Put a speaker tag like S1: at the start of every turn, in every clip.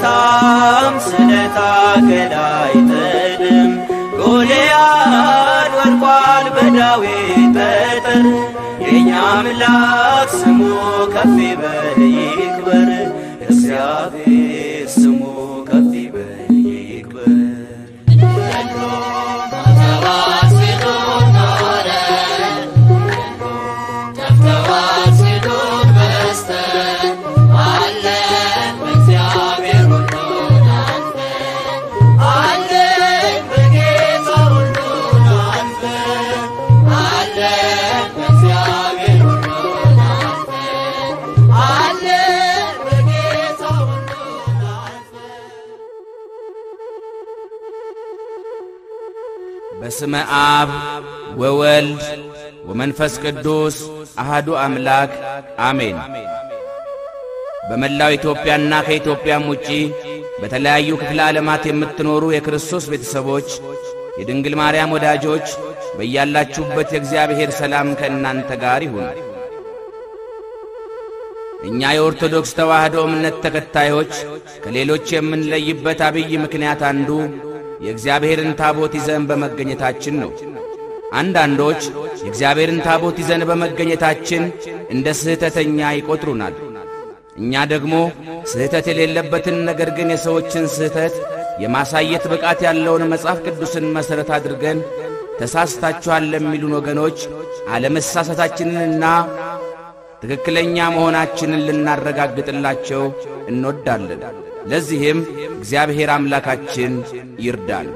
S1: አይመታም ስለታ ገላይ ጥልም ጎልያድ ወድቋል በዳዊት ጠጠር የእኛ አምላክ ስሙ ከፍ ይበል ይክበር እግዚአብሔር ስሙ ከፍ ይበል ይክበር
S2: በስመ አብ ወወልድ ወመንፈስ ቅዱስ አሃዱ አምላክ አሜን። በመላው ኢትዮጵያና ከኢትዮጵያም ውጪ በተለያዩ ክፍለ ዓለማት የምትኖሩ የክርስቶስ ቤተሰቦች፣ የድንግል ማርያም ወዳጆች በያላችሁበት የእግዚአብሔር ሰላም ከእናንተ ጋር ይሁን። እኛ የኦርቶዶክስ ተዋሕዶ እምነት ተከታዮች ከሌሎች የምንለይበት አብይ ምክንያት አንዱ የእግዚአብሔርን ታቦት ይዘን በመገኘታችን ነው። አንዳንዶች የእግዚአብሔርን ታቦት ይዘን በመገኘታችን እንደ ስህተተኛ ይቈጥሩናል። እኛ ደግሞ ስህተት የሌለበትን ነገር ግን የሰዎችን ስህተት የማሳየት ብቃት ያለውን መጽሐፍ ቅዱስን መሠረት አድርገን ተሳስታችኋል ለሚሉን ወገኖች አለመሳሳታችንንና ትክክለኛ መሆናችንን ልናረጋግጥላቸው እንወዳለን። ለዚህም እግዚአብሔር አምላካችን ይርዳን።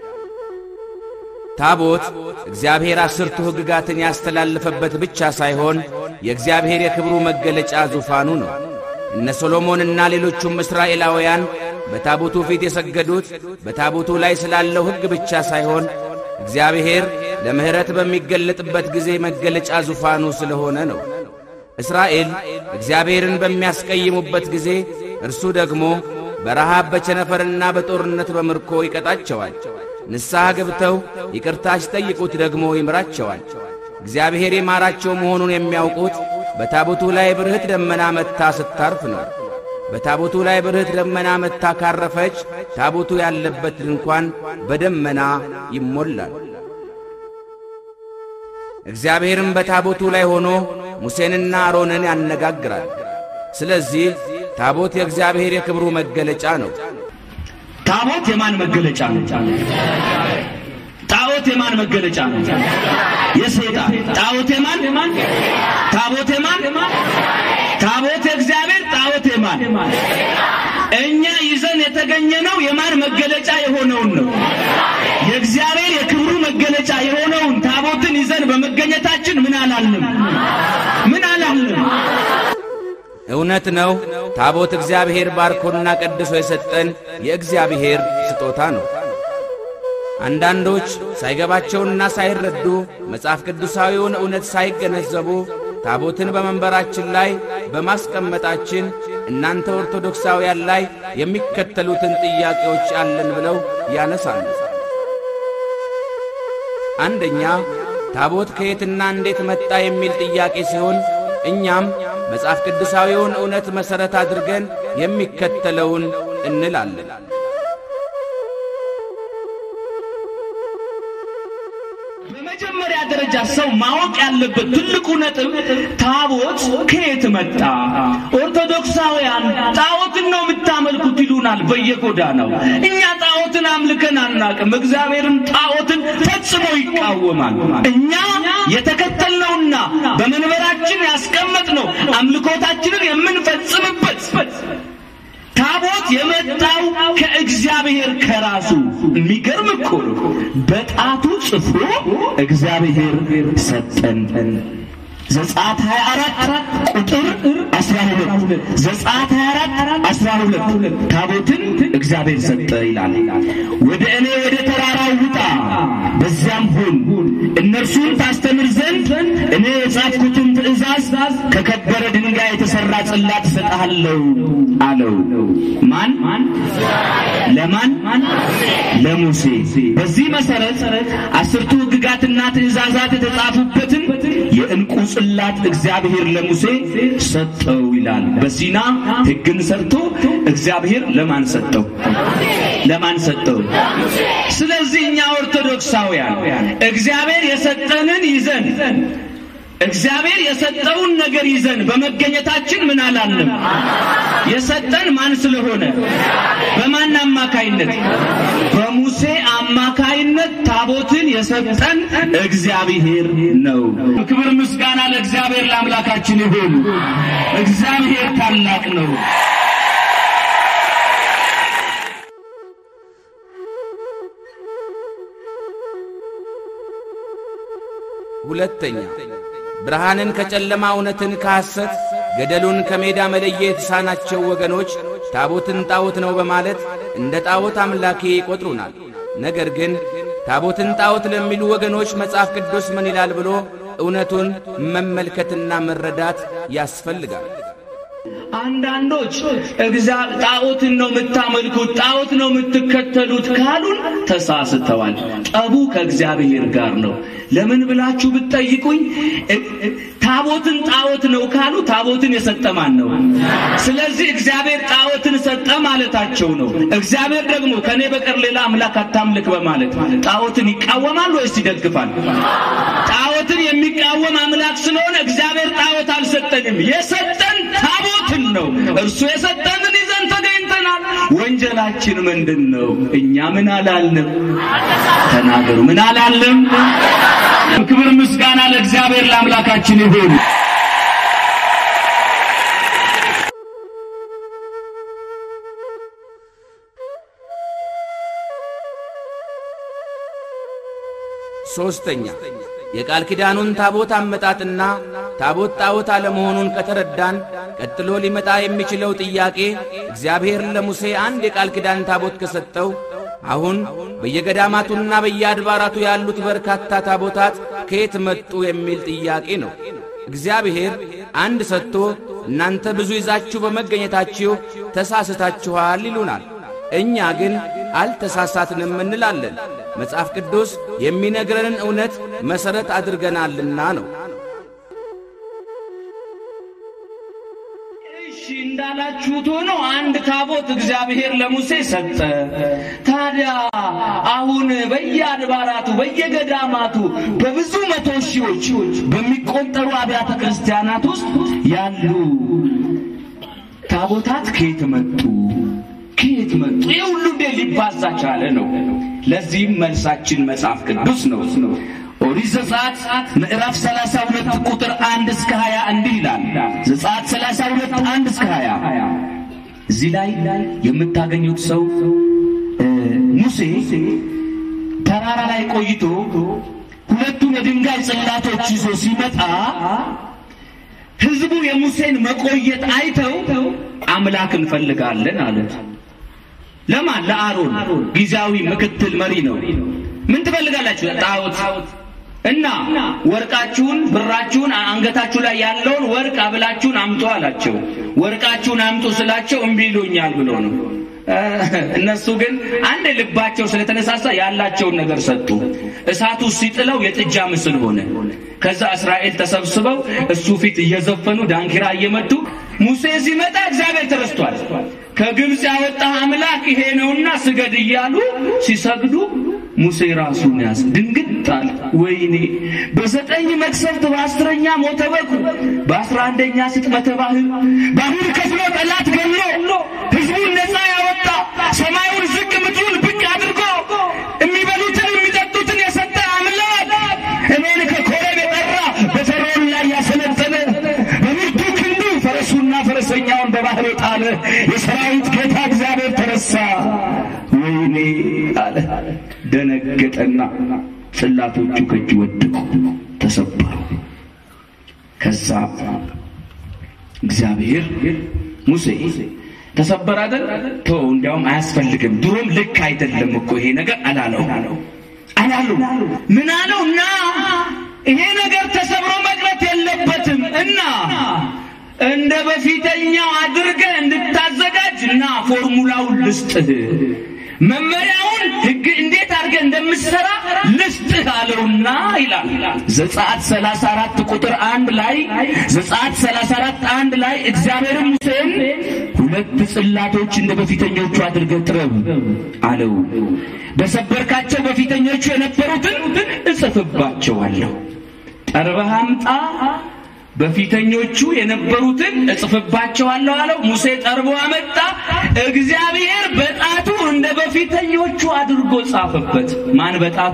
S2: ታቦት እግዚአብሔር አስርቱ ሕግጋትን ያስተላለፈበት ብቻ ሳይሆን የእግዚአብሔር የክብሩ መገለጫ ዙፋኑ ነው። እነ ሶሎሞንና ሌሎቹም እስራኤላውያን በታቦቱ ፊት የሰገዱት በታቦቱ ላይ ስላለው ሕግ ብቻ ሳይሆን እግዚአብሔር ለምሕረት በሚገለጥበት ጊዜ መገለጫ ዙፋኑ ስለሆነ ነው። እስራኤል እግዚአብሔርን በሚያስቀይሙበት ጊዜ እርሱ ደግሞ በረሃብ በቸነፈርና በጦርነት በምርኮ ይቀጣቸዋል። ንስሐ ገብተው ይቅርታ ሲጠይቁት ደግሞ ይምራቸዋል። እግዚአብሔር የማራቸው መሆኑን የሚያውቁት በታቦቱ ላይ ብርህት ደመና መታ ስታርፍ ነው። በታቦቱ ላይ ብርህት ደመና መታ ካረፈች ታቦቱ ያለበት ድንኳን በደመና ይሞላል። እግዚአብሔርም በታቦቱ ላይ ሆኖ ሙሴንና አሮንን ያነጋግራል። ስለዚህ ታቦት የእግዚአብሔር የክብሩ መገለጫ ነው።
S3: ታቦት የማን መገለጫ ነው? ጣዖት የማን መገለጫ ነው? የሰይጣን። ጣዖት የማን? ታቦት የማን? ታቦት የእግዚአብሔር፣ ጣዖት የማን? እኛ ይዘን የተገኘነው የማን መገለጫ የሆነውን ነው? የእግዚአብሔር የክብሩ መገለጫ የሆነውን ታቦትን ይዘን በመገኘታችን ምን አላልንም? ምን አላልንም?
S2: እውነት ነው። ታቦት እግዚአብሔር ባርኮና ቀድሶ የሰጠን የእግዚአብሔር ስጦታ ነው። አንዳንዶች ሳይገባቸውና ሳይረዱ መጽሐፍ ቅዱሳዊውን እውነት ሳይገነዘቡ ታቦትን በመንበራችን ላይ በማስቀመጣችን እናንተ ኦርቶዶክሳውያን ላይ የሚከተሉትን ጥያቄዎች አለን ብለው ያነሳሉ። አንደኛ ታቦት ከየትና እንዴት መጣ የሚል ጥያቄ ሲሆን እኛም መጽሐፍ ቅዱሳዊውን እውነት መሠረት አድርገን የሚከተለውን እንላለን።
S3: በመጀመሪያ ደረጃ ሰው ማወቅ ያለበት ትልቁ ነጥብ ታቦት ከየት መጣ? ኦርቶዶክሳውያን ጣዖትን ነው የምታመልኩት ይሉናል በየጎዳናው። እኛ ጣዖትን አምልከን አናቅም። እግዚአብሔርም ጣዖትን ፈጽሞ ይቃወማል። እኛ የተከተልነውና በመንበራችን ያስቀመጥነው አምልኮታችንን የምንፈጽምበት ታቦት የመጣው ከእግዚአብሔር ከራሱ የሚገርም እኮ ነው። በጣቱ ጽፎ እግዚአብሔር ሰጠን። ዘጸአት 24 ቁጥር 12 ዘጸአት 24 12 ታቦትን እግዚአብሔር ሰጠ ይላል። ወደ እኔ ወደ ተራራው ውጣ፣ በዚያም ሁን፣ እነርሱን ታስተምር ዘንድ እኔ የጻፍኩትን ትእዛዝ ከከበረ ድንጋይ የተሰራ የተሰራ ጽላት እሰጥሃለሁ አለው። ማን ለማን? ለሙሴ። በዚህ መሰረት አስርቱ ሕግጋትና ትእዛዛት የተጻፉበትን የዕንቁ ጽላት እግዚአብሔር ለሙሴ ሰጠው ይላል። በሲና ሕግን ሰርቶ እግዚአብሔር ለማን ሰጠው? ለማን ሰጠው? ስለዚህ እኛ ኦርቶዶክሳውያን እግዚአብሔር የሰጠንን ይዘን እግዚአብሔር የሰጠውን ነገር ይዘን በመገኘታችን ምን አላለም? የሰጠን ማን ስለሆነ? በማን አማካይነት? በሙሴ አማካይነት ታቦትን የሰጠን እግዚአብሔር ነው። ክብር ምስጋና ለእግዚአብሔር ለአምላካችን ይሁን። እግዚአብሔር ታላቅ ነው።
S2: ሁለተኛ ብርሃንን ከጨለማ እውነትን ከሐሰት ገደሉን ከሜዳ መለየት የተሳናቸው ወገኖች ታቦትን ጣዖት ነው በማለት እንደ ጣዖት አምላኬ ይቈጥሩናል። ነገር ግን ታቦትን ጣዖት ለሚሉ ወገኖች መጽሐፍ ቅዱስ ምን ይላል ብሎ እውነቱን መመልከትና መረዳት ያስፈልጋል።
S3: አንዳንዶች ጣዖትን ነው የምታመልኩት፣ ጣዖት ነው የምትከተሉት ካሉን ተሳስተዋል። ጠቡ ከእግዚአብሔር ጋር ነው። ለምን ብላችሁ ብትጠይቁኝ ታቦትን ጣዖት ነው ካሉ ታቦትን የሰጠ ማን ነው? ስለዚህ እግዚአብሔር ጣዖትን ሰጠ ማለታቸው ነው። እግዚአብሔር ደግሞ ከኔ በቀር ሌላ አምላክ አታምልክ በማለት ጣዖትን ይቃወማል ወይስ ይደግፋል? ጣዖትን የሚቃወም አምላክ ስለሆነ እግዚአብሔር ጣዖት አልሰጠንም። የሰጠን ታቦትን ነው። እርሱ የሰጠንን ይዘን ተገኝተናል። ወንጀላችን ምንድን ነው? እኛ ምን አላልንም? ተናገሩ። ምን አላልንም? ክብር ምስጋና ለእግዚአብሔር ለአምላካችን ይሁን።
S2: ሦስተኛ የቃል ኪዳኑን ታቦት አመጣጥና ታቦት ጣዖት አለመሆኑን ከተረዳን ቀጥሎ ሊመጣ የሚችለው ጥያቄ እግዚአብሔር ለሙሴ አንድ የቃል ኪዳን ታቦት ከሰጠው አሁን በየገዳማቱና በየአድባራቱ ያሉት በርካታ ታቦታት ከየት መጡ የሚል ጥያቄ ነው። እግዚአብሔር አንድ ሰጥቶ እናንተ ብዙ ይዛችሁ በመገኘታችሁ ተሳስታችኋል ይሉናል። እኛ ግን አልተሳሳትንም እንላለን። መጽሐፍ ቅዱስ የሚነግረንን እውነት መሠረት አድርገናልና ነው።
S3: እሺ እንዳላችሁት ሆኖ አንድ ታቦት እግዚአብሔር ለሙሴ ሰጠ። ታዲያ አሁን በየአድባራቱ በየገዳማቱ በብዙ መቶ ሺዎች በሚቆጠሩ አብያተ ክርስቲያናት ውስጥ ያሉ ታቦታት ከየት መጡ? ከየት መጡ? ይህ ሁሉ እንዴት ሊባዛ ቻለ ነው። ለዚህም መልሳችን መጽሐፍ ቅዱስ ነው። ኦሪት ዘጸአት ምዕራፍ 32 ቁጥር 1 እስከ 20 እንዲህ ይላል። ዘጸአት 32 1 እስከ 20 እዚህ ላይ የምታገኙት ሰው ሙሴ ተራራ ላይ ቆይቶ ሁለቱን የድንጋይ ጽላቶች ይዞ ሲመጣ ሕዝቡ የሙሴን መቆየት አይተው አምላክ እንፈልጋለን አሉት። ለማን? ለአሮን ጊዜያዊ ምክትል መሪ ነው። ምን ትፈልጋላችሁ? ጣዖት እና ወርቃችሁን፣ ብራችሁን፣ አንገታችሁ ላይ ያለውን ወርቅ አብላችሁን አምጡ አላቸው። ወርቃችሁን አምጡ ስላቸው እምቢ ይሉኛል ብሎ ነው። እነሱ ግን አንድ ልባቸው ስለተነሳሳ ያላቸውን ነገር ሰጡ። እሳቱ ሲጥለው የጥጃ ምስል ሆነ። ከዛ እስራኤል ተሰብስበው እሱ ፊት እየዘፈኑ ዳንኪራ እየመቱ ሙሴ ሲመጣ እግዚአብሔር ተረስቷል። ከግብፅ ያወጣህ አምላክ ይሄ ነውና ስገድ እያሉ ሲሰግዱ ሙሴ ራሱን ያዝ ድንግጥ አለ። ወይኔ በዘጠኝ መቅሰፍት በአስረኛ ሞተ በኩር በአስራ አንደኛ ስጥመተ ባህር ባህር ከፍሎ ጠላት ገሎ ሕዝቡን ነፃ ያወጣ ሰማዩን ዝቅ ምድሩን ብቅ አድርጎ የሚበሉትን የሚጠጡትን የሰጠ አምላክ እኔን ከኮሬብ የጠራ በፈርዖን ላይ ያሰለጠነ በብርቱ ክንዱ ፈረሱና ፈረሰኛውን በባህር የጣለ የሰራዊት ጌታ እግዚአብሔር ተረሳ። ወይኔ አለ። ደነገጠና ጽላቶቹ ከእጅ ወደቁ፣ ተሰበሩ። ከዛ እግዚአብሔር ሙሴ ተሰበረ አይደል? ተው እንዲያውም አያስፈልግም፣ ድሮም ልክ አይደለም እኮ ይሄ ነገር አላለው አላሉ። ምን አለው? እና ይሄ ነገር ተሰብሮ መቅረት የለበትም እና እንደ በፊተኛው አድርገህ እንድታዘጋጅ እና ፎርሙላውን ልስጥህ መመሪያውን ህግ እንዴት አድርገህ እንደምትሰራ ልስጥህ አለውና ይላል ዘጸአት 34 ቁጥር አንድ ላይ ዘጸአት 34 አንድ ላይ እግዚአብሔርም ሙሴን ሁለት ጽላቶች እንደ በፊተኞቹ አድርገህ ጥረብ አለው በሰበርካቸው በፊተኞቹ የነበሩትን እጽፍባቸዋለሁ ጠርበህ አምጣ በፊተኞቹ የነበሩትን እጽፍባቸዋለሁ አለው። ሙሴ ጠርቦ አመጣ። እግዚአብሔር በጣቱ እንደ በፊተኞቹ አድርጎ ጻፈበት። ማን በጣቱ?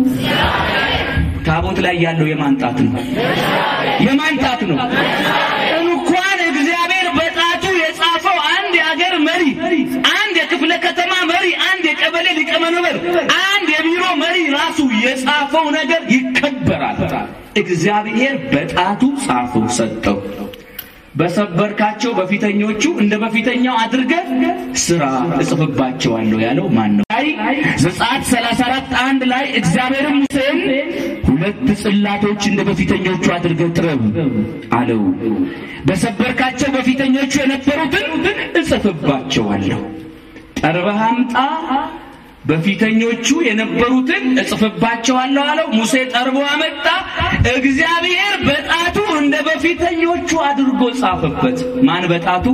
S3: ታቦት ላይ ያለው የማን ጣት ነው? የማን ጣት ነው? እንኳን እግዚአብሔር በጣቱ የጻፈው አንድ የአገር መሪ፣ አንድ የክፍለ ከተማ መሪ፣ አንድ የቀበሌ ሊቀመንበር፣ አንድ የቢሮ መሪ ራሱ የጻፈው ነገር ይከበራል። እግዚአብሔር በጣቱ ጻፈው ሰጠው። በሰበርካቸው በፊተኞቹ እንደ በፊተኛው አድርገህ ስራ እጽፍባቸዋለሁ ያለው ማን ነው? አይ ዘጸአት 34 አንድ ላይ እግዚአብሔርም ሙሴን ሁለት ጽላቶች እንደ በፊተኞቹ አድርገህ ጥረብ አለው። በሰበርካቸው በፊተኞቹ የነበሩትን እጽፍባቸዋለሁ። ጠርበህ አምጣ በፊተኞቹ የነበሩትን እጽፍባቸዋለሁ አለው። ሙሴ ጠርቦ አመጣ። እግዚአብሔር በጣቱ እንደ በፊተኞቹ አድርጎ ጻፈበት። ማን በጣቱ?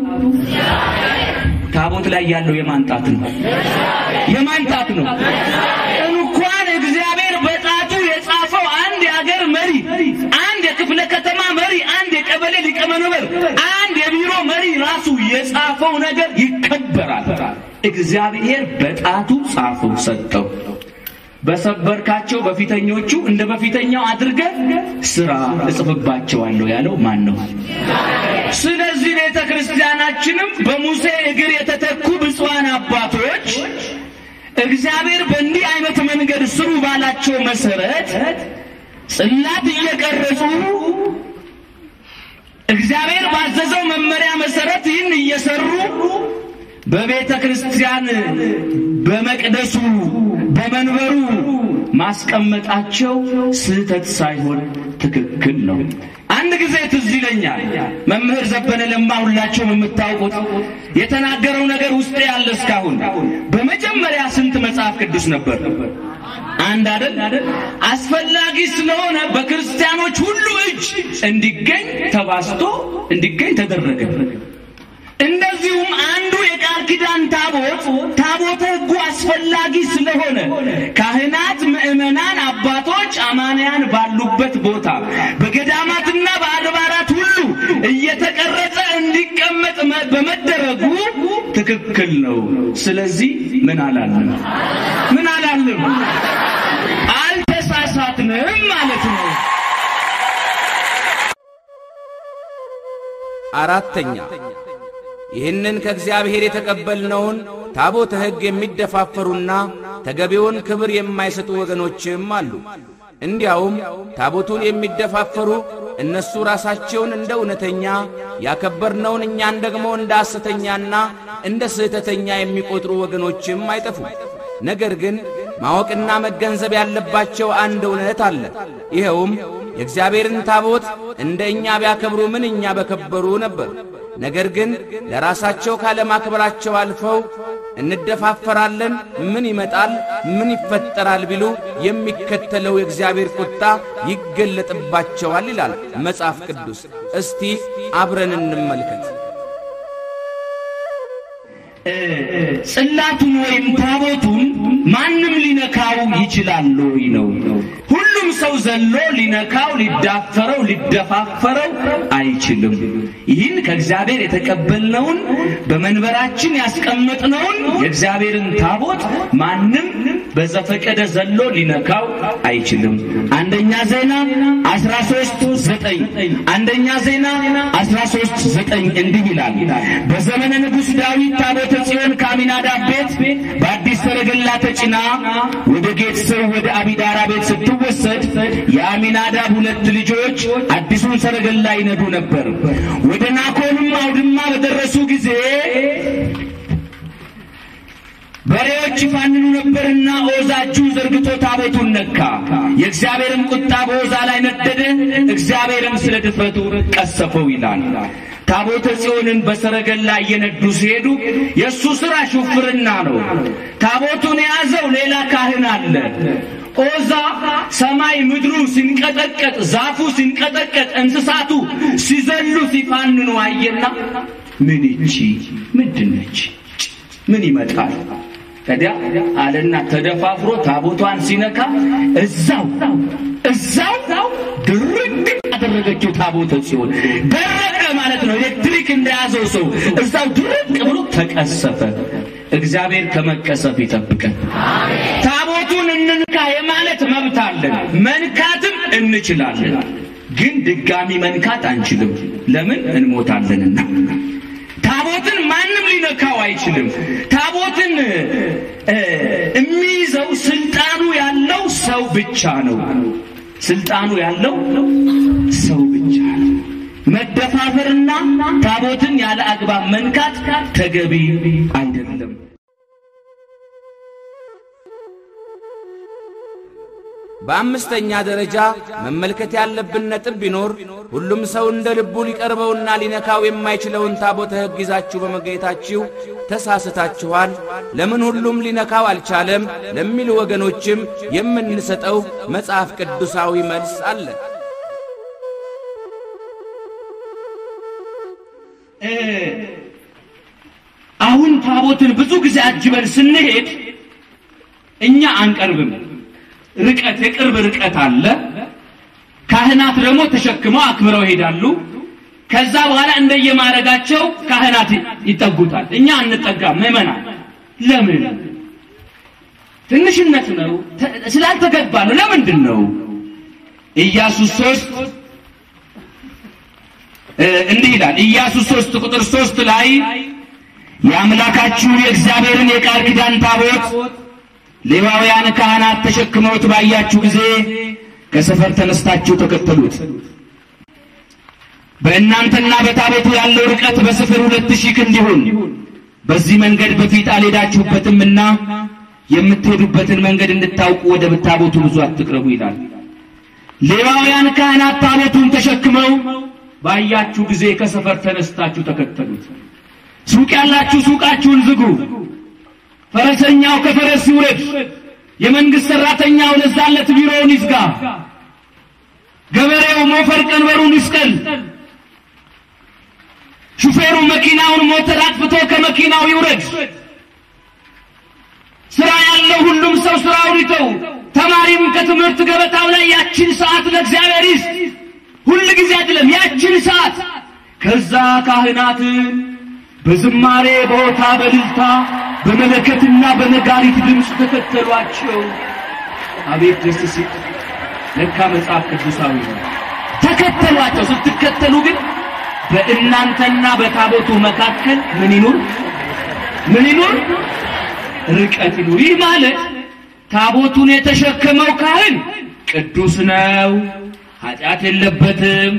S3: ታቦት ላይ ያለው የማን ጣት ነው? የማን ጣት ነው? እንኳን እግዚአብሔር በጣቱ የጻፈው አንድ የአገር መሪ፣ አንድ የክፍለ ከተማ መሪ፣ አንድ የቀበሌ ሊቀመንበር፣ አንድ የቢሮ መሪ ራሱ የጻፈው ነገር ይከበራል። እግዚአብሔር በጣቱ ጻፈው ሰጠው። በሰበርካቸው በፊተኞቹ እንደ በፊተኛው አድርገህ ስራ እጽፍባቸዋለሁ ያለው ማን ነው? ስለዚህ ቤተ ክርስቲያናችንም በሙሴ እግር የተተኩ ብፁዓን አባቶች እግዚአብሔር በእንዲህ አይነት መንገድ ስሩ ባላቸው መሰረት ጽላት እየቀረጹ እግዚአብሔር ባዘዘው መመሪያ መሰረት ይህን እየሰሩ በቤተ ክርስቲያን በመቅደሱ በመንበሩ ማስቀመጣቸው ስህተት ሳይሆን ትክክል ነው። አንድ ጊዜ ትዝ ይለኛል መምህር ዘበነ ለማ ሁላችሁም የምታውቁት የተናገረው ነገር ውስጤ ያለ እስካሁን በመጀመሪያ ስንት መጽሐፍ ቅዱስ ነበር? አንድ አይደል? አስፈላጊ ስለሆነ በክርስቲያኖች ሁሉ እጅ እንዲገኝ ተባስቶ እንዲገኝ ተደረገ። እንደዚሁም አንዱ የቃል ኪዳን ታቦት ታቦተ ሕጉ አስፈላጊ ስለሆነ ካህናት፣ ምዕመናን፣ አባቶች፣ አማንያን ባሉበት ቦታ በገዳማትና በአድባራት ሁሉ እየተቀረጸ እንዲቀመጥ በመደረጉ ትክክል ነው። ስለዚህ ምን አላለም? ምን አላለም? አልተሳሳትንም ማለት ነው።
S2: አራተኛ ይህንን ከእግዚአብሔር የተቀበልነውን ታቦተ ሕግ የሚደፋፈሩና ተገቢውን ክብር የማይሰጡ ወገኖችም አሉ። እንዲያውም ታቦቱን የሚደፋፈሩ እነሱ ራሳቸውን እንደ እውነተኛ ያከበርነውን እኛን ደግሞ እንደ ሐሰተኛና እንደ ስህተተኛ የሚቆጥሩ ወገኖችም አይጠፉም። ነገር ግን ማወቅና መገንዘብ ያለባቸው አንድ እውነት አለ። ይኸውም የእግዚአብሔርን ታቦት እንደ እኛ ቢያከብሩ ምንኛ በከበሩ ነበር። ነገር ግን ለራሳቸው ካለማክበራቸው አልፈው እንደፋፈራለን፣ ምን ይመጣል፣ ምን ይፈጠራል ቢሉ የሚከተለው የእግዚአብሔር ቁጣ ይገለጥባቸዋል ይላል መጽሐፍ ቅዱስ። እስቲ አብረን እንመልከት።
S3: ጽላቱን ወይም ታቦቱን ማንም ሊነካው ይችላል ወይ ነው። ሁሉም ሰው ዘሎ ሊነካው፣ ሊዳፈረው፣ ሊደፋፈረው አይችልም። ይህን ከእግዚአብሔር የተቀበልነውን በመንበራችን ያስቀመጥነውን የእግዚአብሔርን ታቦት ማንም በዘፈቀደ ዘሎ ሊነካው አይችልም። አንደኛ ዜና 13 ዘጠኝ አንደኛ ዜና 13 ዘጠኝ እንዲህ ይላል በዘመነ ንጉሥ ዳዊት ታቦተ ጽዮን ከአሚናዳብ ቤት በአዲስ ሰረገላ ተጭና ወደ ጌት ሰው ወደ አቢዳራ ቤት ስትወሰድ የአሚናዳብ ሁለት ልጆች አዲሱን ሰረገላ ይነዱ ነበር። ወደ ናኮንም አውድማ በደረሱ ጊዜ በሬዎች ይፋንኑ ነበርና ኦዛ እጁን ዘርግቶ ታቦቱን ነካ። የእግዚአብሔርም ቁጣ በኦዛ ላይ ነደደ፣ እግዚአብሔርም ስለ ድፍረቱ ቀሰፈው ይላል። ታቦተ ጽዮንን በሰረገላ እየነዱ ሲሄዱ የእሱ ሥራ ሹፍርና ነው። ታቦቱን የያዘው ሌላ ካህን አለ። ኦዛ ሰማይ ምድሩ ሲንቀጠቀጥ፣ ዛፉ ሲንቀጠቀጥ፣ እንስሳቱ ሲዘሉ ሲፋንኑ አየና ምን ይቺ ምንድን ነች? ምን ይመጣል? ከዲያ አለና ተደፋፍሮ ታቦቷን ሲነካ እዛው እዛው ድርቅ ያደረገችው ታቦተ ጽዮን ደረቀ ማለት ነው። ኤሌክትሪክ እንደያዘው ሰው እዛው ድርቅ ብሎ ተቀሰፈ። እግዚአብሔር ከመቀሰፍ ይጠብቀን። ታቦቱን እንንካ የማለት መብት አለን፣ መንካትም እንችላለን። ግን ድጋሚ መንካት አንችልም። ለምን? እንሞታለንና። ታቦትን ማንም ሊነካው አይችልም። ታቦትን የሚይዘው ስልጣኑ ያለው ሰው ብቻ ነው። ስልጣኑ ያለው ሰው ብቻ ነው። መደፋፈርና ታቦትን ያለ አግባብ መንካት ተገቢ አይደለም።
S2: በአምስተኛ ደረጃ መመልከት ያለብን ነጥብ ቢኖር ሁሉም ሰው እንደ ልቡ ሊቀርበውና ሊነካው የማይችለውን ታቦተ ሕግ ይዛችሁ በመገኘታችሁ ተሳስታችኋል፣ ለምን ሁሉም ሊነካው አልቻለም ለሚሉ ወገኖችም የምንሰጠው መጽሐፍ ቅዱሳዊ መልስ አለ።
S3: አሁን ታቦትን ብዙ ጊዜ አጅበን ስንሄድ እኛ አንቀርብም። ርቀት የቅርብ ርቀት አለ። ካህናት ደግሞ ተሸክመው አክብረው ይሄዳሉ። ከዛ በኋላ እንደየማረጋቸው ካህናት ይጠጉታል። እኛ አንጠጋም። ምዕመናን ለምን? ትንሽነት ነው፣ ስላልተገባ ነው። ለምንድን ነው? ኢያሱ ሶስት እንዲህ ይላል። ኢያሱ ሶስት ቁጥር ሶስት ላይ የአምላካችሁን የእግዚአብሔርን የቃል ኪዳን ታቦት ሌዋውያን ካህናት ተሸክመውት ባያችሁ ጊዜ ከሰፈር ተነስታችሁ ተከተሉት። በእናንተና በታቦቱ ያለው ርቀት በስፍር ሁለት ሺህ ክንድ ይሁን። በዚህ መንገድ በፊት አልሄዳችሁበትምና የምትሄዱበትን መንገድ እንድታውቁ ወደ ታቦቱ ብዙ አትቅረቡ ይላል። ሌዋውያን ካህናት ታቦቱን ተሸክመው ባያችሁ ጊዜ ከሰፈር ተነስታችሁ ተከተሉት። ሱቅ ያላችሁ ሱቃችሁን ዝጉ። ፈረሰኛው ከፈረስ ይውረድ። የመንግስት ሰራተኛው ለዛለት ቢሮውን ይዝጋ። ገበሬው ሞፈር ቀንበሩን ይስቀል። ሹፌሩ መኪናውን ሞተር አጥፍቶ ከመኪናው ይውረድ። ስራ ያለው ሁሉም ሰው ስራውን ይተው። ተማሪም ከትምህርት ገበታው ላይ ያችን ሰዓት ለእግዚአብሔር ይስጥ። ሁል ጊዜ አይደለም፣ ያችን ሰዓት። ከዛ ካህናትን በዝማሬ በሆታ በልልታ በመለከትና በነጋሪት ድምፅ ተከተሏቸው። አቤት ደስ ሲል! ለካ መጽሐፍ ቅዱሳዊ ነው። ተከተሏቸው። ስትከተሉ ግን በእናንተና በታቦቱ መካከል ምን ይኑር? ምን ይኑር? ርቀት ይኑር። ይህ ማለት ታቦቱን የተሸከመው ካህን ቅዱስ ነው፣ ኃጢአት የለበትም።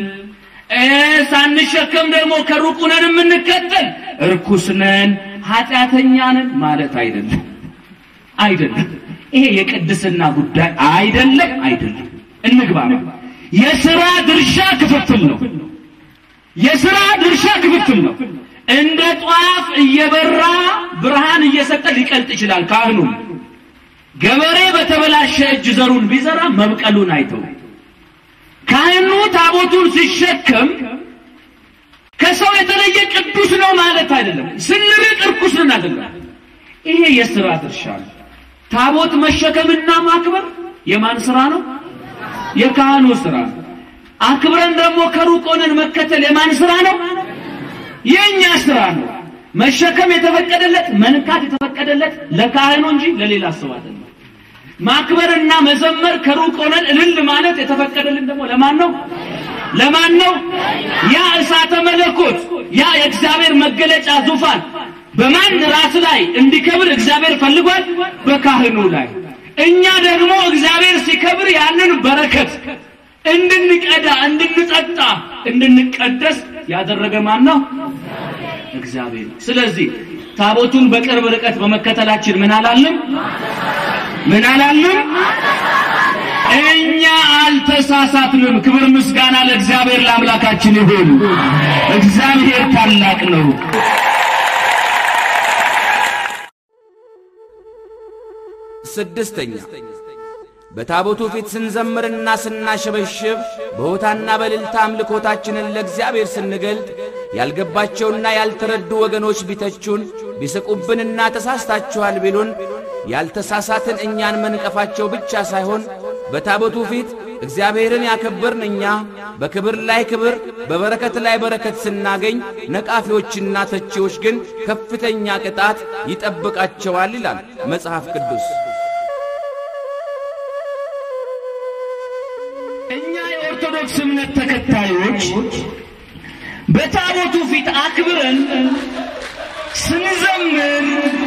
S3: ሳንሸከም ደግሞ ከሩቅ ነን የምንከተል እርኩስ ነን ኃጢአተኛ ነን ማለት አይደለም። አይደለም። ይሄ የቅድስና ጉዳይ አይደለም። አይደለም። እንግባ። የሥራ ድርሻ ክፍፍል ነው። የሥራ ድርሻ ክፍፍል ነው። እንደ ጧፍ እየበራ ብርሃን እየሰጠ ሊቀልጥ ይችላል። ካህኑ ገበሬ በተበላሸ እጅ ዘሩን ቢዘራ መብቀሉን አይተው ካህኑ ታቦቱን ሲሸከም ከሰው የተለየ ቅዱስ ነው ማለት አይደለም። ስንርቅ እርኩስ ነን አይደለም። ይሄ የሥራ ድርሻ ነው። ታቦት መሸከምና ማክበር የማን ሥራ ነው? የካህኑ ሥራ ነው። አክብረን ደግሞ ከሩቅ ሆነን መከተል የማን ሥራ ነው? የእኛ ሥራ ነው። መሸከም የተፈቀደለት መንካት የተፈቀደለት ለካህኑ እንጂ ለሌላ ሰው አይደለም። ማክበርና መዘመር ከሩቅ ሆነን እልል ማለት የተፈቀደልን ደግሞ ለማን ነው? ለማን ነው? ያ እሳተ መለኮት ያ የእግዚአብሔር መገለጫ ዙፋን በማን ራስ ላይ እንዲከብር እግዚአብሔር ፈልጓል? በካህኑ ላይ። እኛ ደግሞ እግዚአብሔር ሲከብር ያንን በረከት እንድንቀዳ፣ እንድንጠጣ፣ እንድንቀደስ ያደረገ ማን ነው? እግዚአብሔር። ስለዚህ ታቦቱን በቅርብ ርቀት በመከተላችን ምን አላልንም? ምን አላልንም? እኛ አል አልተሳሳትንም። ክብር ምስጋና ለእግዚአብሔር ለአምላካችን ይሁን። እግዚአብሔር ታላቅ ነው።
S2: ስድስተኛ በታቦቱ ፊት ስንዘምርና ስናሸበሽብ በሆታና በልልታ አምልኮታችንን ለእግዚአብሔር ስንገልጥ ያልገባቸውና ያልተረዱ ወገኖች ቢተቹን ቢስቁብንና ተሳስታችኋል ቢሉን ያልተሳሳትን እኛን መንቀፋቸው ብቻ ሳይሆን በታቦቱ ፊት እግዚአብሔርን ያከበርን እኛ በክብር ላይ ክብር በበረከት ላይ በረከት ስናገኝ ነቃፊዎችና ተቺዎች ግን ከፍተኛ ቅጣት ይጠብቃቸዋል ይላል መጽሐፍ ቅዱስ።
S3: እኛ የኦርቶዶክስ እምነት ተከታዮች በታቦቱ ፊት አክብረን ስንዘምር፣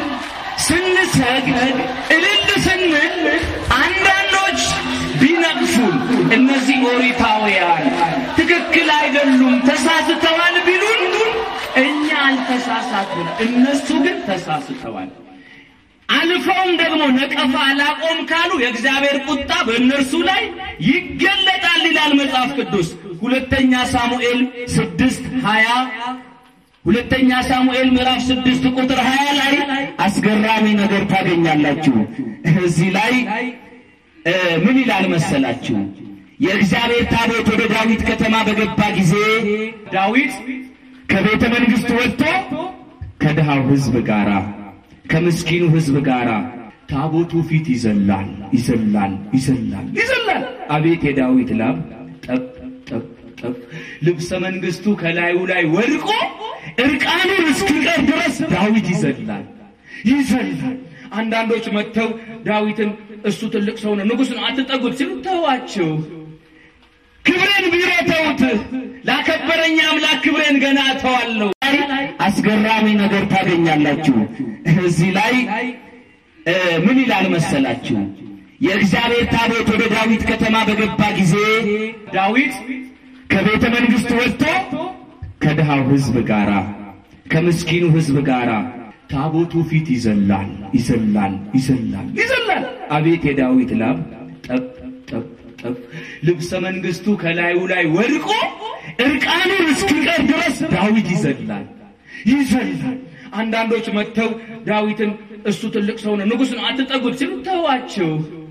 S3: ስንሰግድ፣ እልል ስንል አንዳንዶች ቢነቅፉን እነዚህ ኦሪታውያን ትክክል አይደሉም ተሳስተዋል ቢሉን እኛ አልተሳሳትም፣ እነሱ ግን ተሳስተዋል። አልፈውም ደግሞ ነቀፋ አላቆም ካሉ የእግዚአብሔር ቁጣ በእነርሱ ላይ ይገለጣል ይላል መጽሐፍ ቅዱስ። ሁለተኛ ሳሙኤል ስድስት ሀያ ሁለተኛ ሳሙኤል ምዕራፍ ስድስት ቁጥር ሀያ ላይ አስገራሚ ነገር ታገኛላችሁ። እዚህ ላይ እ ምን ይላል መሰላችሁ? የእግዚአብሔር ታቦት ወደ ዳዊት ከተማ በገባ ጊዜ ዳዊት ከቤተ መንግሥት ወጥቶ ከድሃው ሕዝብ ጋራ ከምስኪኑ ሕዝብ ጋር ታቦቱ ፊት ይዘላል ይዘላል ይዘላል ይዘላል። አቤት የዳዊት ላብ ጠብ ጠብ ጠብ። ልብሰ መንግስቱ ከላዩ ላይ ወድቆ እርቃኑን እስኪቀር ድረስ ዳዊት ይዘላል ይዘላል። አንዳንዶች መጥተው ዳዊትን እሱ ትልቅ ሰው ነው ንጉሥ ነው አትጠጉት ሲሉ ተዋቸው። ክብሬን ቢሮ ተውት፣ ላከበረኝ አምላክ ክብሬን ገና እተዋለሁ። አስገራሚ ነገር ታገኛላችሁ። እዚህ ላይ እ ምን ይላል መሰላችሁ? የእግዚአብሔር ታቦት ወደ ዳዊት ከተማ በገባ ጊዜ ዳዊት ከቤተ መንግሥት ወጥቶ ከድሃው ሕዝብ ጋራ ከምስኪኑ ሕዝብ ጋራ ታቦቱ ፊት ይዘላል ይዘላል ይዘላል ይዘላል። አቤት የዳዊት ላብ ጠብ ጠብ ጠብ። ልብሰ መንግስቱ ከላዩ ላይ ወድቆ እርቃኑን እስኪቀር ድረስ ዳዊት ይዘላል ይዘላል። አንዳንዶች መጥተው ዳዊትን እሱ ትልቅ ሰው ነው ንጉሥ ነው አትጠጉት ሲሉ ተዋቸው።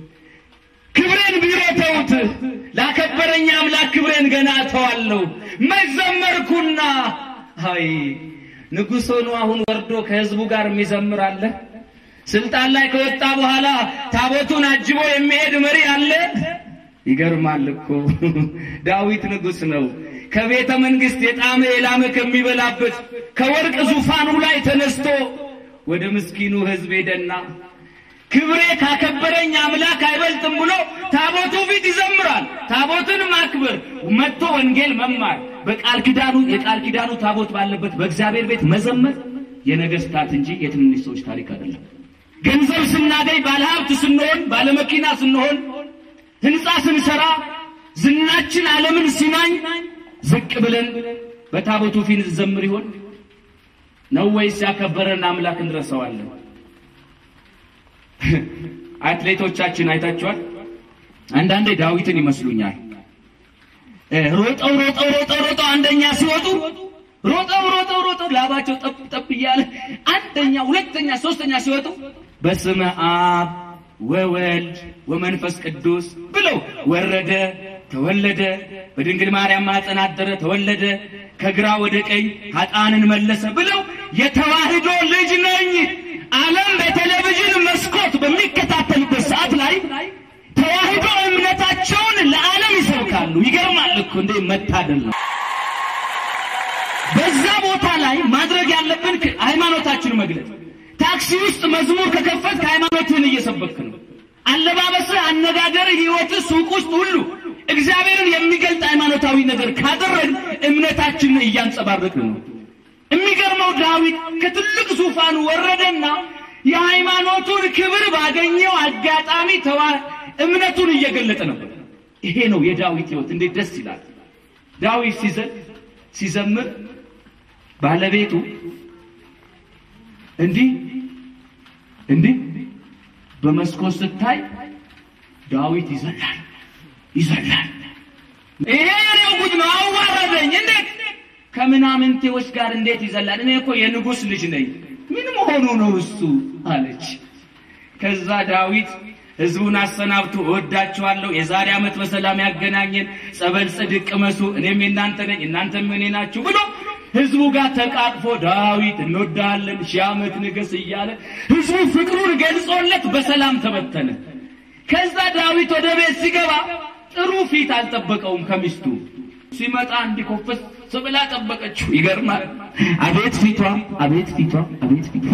S3: ክብሬን ቢሮ ተውት፣ ላከበረኝ አምላክ ክብሬን ገና እተዋለሁ። መዘመርኩና አይ ንጉሥ ሆኖ አሁን ወርዶ ከህዝቡ ጋር የሚዘምር አለ? ስልጣን ላይ ከወጣ በኋላ ታቦቱን አጅቦ የሚሄድ መሪ አለ? ይገርማል እኮ ዳዊት ንጉሥ ነው። ከቤተ መንግሥት የጣመ የላመ ከሚበላበት ከወርቅ ዙፋኑ ላይ ተነስቶ ወደ ምስኪኑ ህዝብ ሄደና ክብሬ ካከበረኝ አምላክ አይበልጥም ብሎ ታቦቱ ፊት ይዘምራል። ታቦትን ማክበር መጥቶ ወንጌል መማር በቃል ኪዳኑ የቃል ኪዳኑ ታቦት ባለበት በእግዚአብሔር ቤት መዘመር የነገስታት እንጂ የትንንሽ ሰዎች ታሪክ አይደለም። ገንዘብ ስናገኝ ባለሀብት ስንሆን ባለመኪና ስንሆን ህንፃ ስንሰራ ዝናችን ዓለምን ሲናኝ ዝቅ ብለን በታቦቱ ፊት እንዘምር ይሆን ነው ወይስ ያከበረን አምላክ እንረሳዋለን? አትሌቶቻችን አይታችኋል። አንዳንዴ ዳዊትን ይመስሉኛል። ሮጠው ሮጠው ሮጠው ሮጠው አንደኛ ሲወጡ ሮጠው ሮጠው ሮጠው ላባቸው ጠብ ጠብ እያለ አንደኛ፣ ሁለተኛ፣ ሶስተኛ ሲወጡ በስመ አብ ወወልድ ወመንፈስ ቅዱስ ብለው ወረደ፣ ተወለደ፣ በድንግል ማርያም ማኅፀን አደረ፣ ተወለደ፣ ከግራ ወደ ቀኝ ኃጥአንን መለሰ ብለው የተዋህዶ ልጅ ነኝ ዓለም በቴሌቪዥን መስኮት በሚከታተልበት ሰዓት ላይ ተዋህዶ እምነታቸውን ለዓለም ይሰብካሉ። ይገርማል እኮ እንዴ! መታደል ነው። በዛ ቦታ ላይ ማድረግ ያለብን ሃይማኖታችን መግለጽ። ታክሲ ውስጥ መዝሙር ከከፈት ሃይማኖትህን እየሰበክ ነው። አለባበስህ፣ አነጋገርህ፣ ህይወትህ፣ ሱቅ ውስጥ ሁሉ እግዚአብሔርን የሚገልጥ ሃይማኖታዊ ነገር ካደረግን እምነታችንን እያንጸባረቅን ነው። የሚገርመው ዳዊት ከትልቅ ዙፋኑ ወረደና የሃይማኖቱን ክብር ባገኘው አጋጣሚ ተዋ እምነቱን እየገለጠ ነበር። ይሄ ነው የዳዊት ህይወት። እንዴት ደስ ይላል! ዳዊት ሲዘል ሲዘምር ባለቤቱ እንዲህ እንዲህ በመስኮት ስታይ ዳዊት ይዘላል ይዘላል ይሄ የኔው ጉድ ነው፣ አዋረደኝ። እንዴት ከምናምንቴዎች ጋር እንዴት ይዘላል? እኔ እኮ የንጉሥ ልጅ ነኝ። ምን መሆኑ ነው እሱ አለች። ከዛ ዳዊት ህዝቡን አሰናብቶ እወዳችኋለሁ፣ የዛሬ ዓመት በሰላም ያገናኘን፣ ጸበል ጽድቅ ቅመሱ፣ እኔም የእናንተ ነኝ፣ እናንተም እኔ ናችሁ ብሎ ህዝቡ ጋር ተቃቅፎ ዳዊት እንወዳለን፣ ሺህ ዓመት ንገስ እያለ ህዝቡ ፍቅሩን ገልጾለት በሰላም ተበተነ። ከዛ ዳዊት ወደ ቤት ሲገባ ጥሩ ፊት አልጠበቀውም ከሚስቱ ሲመጣ እንዲኮፈስ ብላ ጠበቀችው። ይገርማል። አቤት ፊቷ፣ አቤት ፊቷ፣ አቤት ፊቷ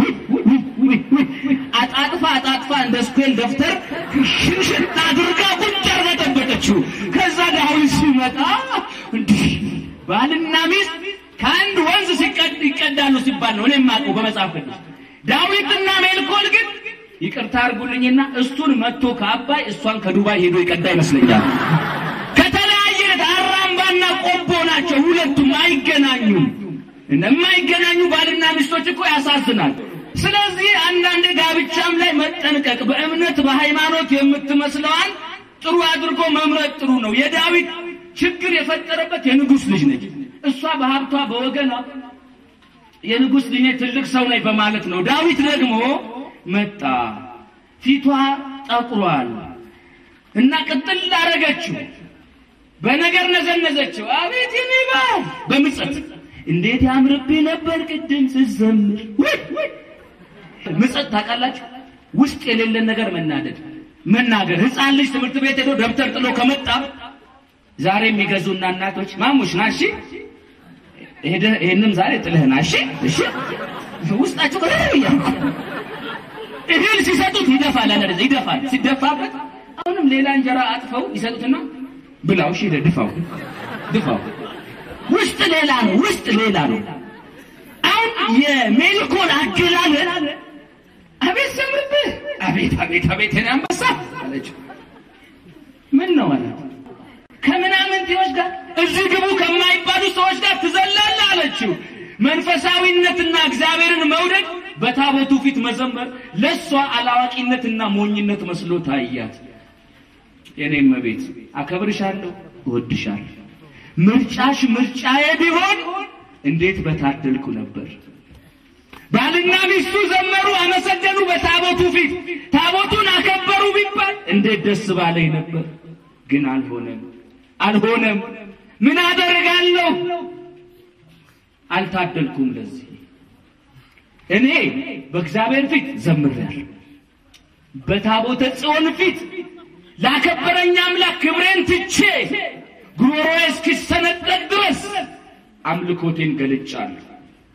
S3: አጣጥፋ አጣጥፋ እንደ ስኩል ደብተር ሽንሽን አድርጋ ቁጭ አርጋ ጠበቀችው። ከዛ ዳዊት ሲመጣ እንዲህ ባልና ሚስት ከአንድ ወንዝ ሲቀድ ይቀዳሉ ሲባል ነው እኔ የማውቀው በመጽሐፍ ቅዱስ። ዳዊትና ሜልኮል ግን ይቅርታ አድርጉልኝና እሱን መጥቶ ከአባይ እሷን ከዱባይ ሄዶ ይቀዳ ይመስለኛል። ከተለያየ አራምባና ቆቦ ናቸው ሁለቱም አይገናኙም። የማይገናኙ ባልና ሚስቶች እኮ ያሳዝናል። ስለዚህ አንዳንድ ጋብቻም ላይ መጠንቀቅ፣ በእምነት በሃይማኖት የምትመስለዋን ጥሩ አድርጎ መምረጥ ጥሩ ነው። የዳዊት ችግር የፈጠረበት የንጉሥ ልጅ ነች። እሷ በሀብቷ በወገኗ የንጉሥ ልጅ ነች፣ ትልቅ ሰው ነኝ በማለት ነው። ዳዊት ደግሞ መጣ፣ ፊቷ ጠቁሯል እና ቅጥል አረገችው፣ በነገር ነዘነዘችው። አቤት የኔ ባል በምጸት እንዴት ያምርብህ ነበር ቅድም ስዘምር። ምጸት ታውቃላችሁ? ውስጥ የሌለን ነገር መናደድ መናገር። ሕፃን ልጅ ትምህርት ቤት ሄዶ ደብተር ጥሎ ከመጣ ዛሬ የሚገዙና እናቶች ማሙሽ ና እሺ፣ ሄደህ ይህንም ዛሬ ጥልህ ና እሺ፣ እሺ ውስጣቸው ከ እህል ሲሰጡት ይደፋል፣ አለ ይደፋል። ሲደፋበት አሁንም ሌላ እንጀራ አጥፈው ይሰጡትና ብላው፣ እሺ ሄደህ ድፋው፣ ድፋው ውስጥ ሌላ ነው፣ ውስጥ ሌላ ነው። አሁን የሜልኮል አገላለል አቤት ዘምርብህ፣ አቤት አቤት አቤት የኔ አንበሳ አለችው። ምን ነው አላት። ከምናምንቴዎች ጋር እዚህ ግቡ ከማይባሉ ሰዎች ጋር ትዘላለህ አለችው። መንፈሳዊነትና እግዚአብሔርን መውደድ በታቦቱ ፊት መዘመር ለእሷ አላዋቂነትና ሞኝነት መስሎ ታያት። የኔም ቤት አከብርሻለሁ፣ እወድሻለሁ ምርጫሽ ምርጫዬ ቢሆን እንዴት በታደልኩ ነበር። ባልና ሚስቱ ዘመሩ፣ አመሰገኑ በታቦቱ ፊት ታቦቱን አከበሩ ቢባል እንዴት ደስ ባለኝ ነበር። ግን አልሆነም፣ አልሆነም። ምን አደርጋለሁ? አልታደልኩም። ለዚህ እኔ በእግዚአብሔር ፊት ዘምሬያለሁ። በታቦተ ጽዮን ፊት ላከበረኝ አምላክ ክብሬን ትቼ ጉሮሮዬ እስኪሰነጠቅ ድረስ አምልኮቴን ገልጫለሁ።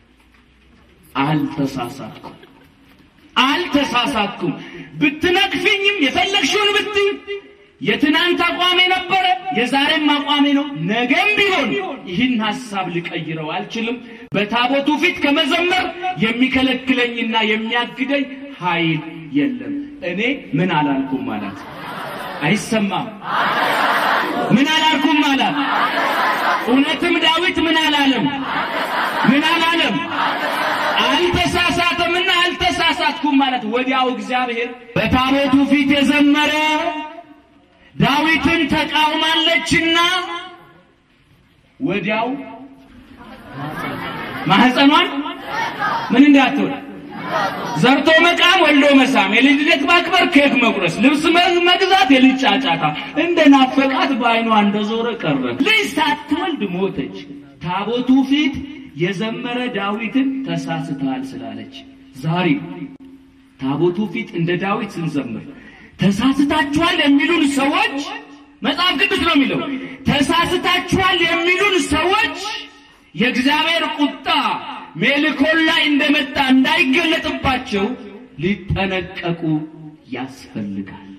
S3: አልተሳሳትኩም፣ አልተሳሳትኩም። ብትነቅፊኝም የፈለግሽውን ብትይ የትናንት አቋሜ ነበረ፣ የዛሬም አቋሜ ነው። ነገም ቢሆን ይህን ሐሳብ ልቀይረው አልችልም። በታቦቱ ፊት ከመዘመር የሚከለክለኝና የሚያግደኝ ኃይል የለም። እኔ ምን አላልኩም አላት። አይሰማም ምን አላልኩም አላት። እውነትም ዳዊት ምን አላለም? ምን አላለም? አልተሳሳተምና አልተሳሳትኩም ማለት ወዲያው እግዚአብሔር በታቦቱ ፊት የዘመረ ዳዊትን ተቃውማለችና ወዲያው ማህፀኗን ምን እንዳትሆን ዘርቶ መቃም ወልዶ መሳም፣ የልጅ ልደት ማክበር፣ ኬክ መቁረስ፣ ልብስ መግዛት፣ የልጅ ጫጫታ እንደ ናፈቃት በዓይኗ እንደዞረ ቀረ። ልጅ ሳትወልድ ሞተች። ታቦቱ ፊት የዘመረ ዳዊትን ተሳስተሃል ስላለች ዛሬ ታቦቱ ፊት እንደ ዳዊት ስንዘምር ተሳስታችኋል የሚሉን ሰዎች መጽሐፍ ቅዱስ ነው የሚለው ተሳስታችኋል የሚሉን ሰዎች የእግዚአብሔር ቁጣ ሜልኮል ላይ እንደመጣ እንዳይገለጥባቸው ሊጠነቀቁ ያስፈልጋል።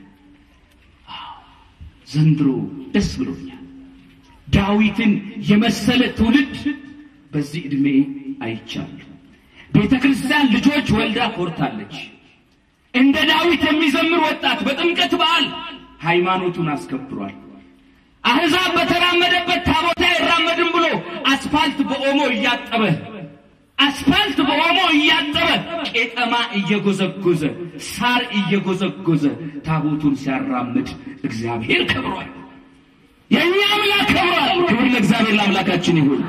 S3: ዘንድሮ ደስ ብሎኛል። ዳዊትን የመሰለ ትውልድ በዚህ ዕድሜ አይቻለሁ። ቤተ ክርስቲያን ልጆች ወልዳ ኮርታለች። እንደ ዳዊት የሚዘምር ወጣት በጥምቀት በዓል ሃይማኖቱን አስከብሯል። አሕዛብ በተራመደበት ታቦታ አይራመድም ብሎ አስፋልት በኦሞ እያጠበ አስፋልት በኦሞ እያጠበ ቄጠማ እየጎዘጎዘ ሳር እየጎዘጎዘ ታቦቱን ሲያራምድ እግዚአብሔር ከብሯል። የእኛ አምላክ ከብሯል። ክብር ለእግዚአብሔር ለአምላካችን ይሁን።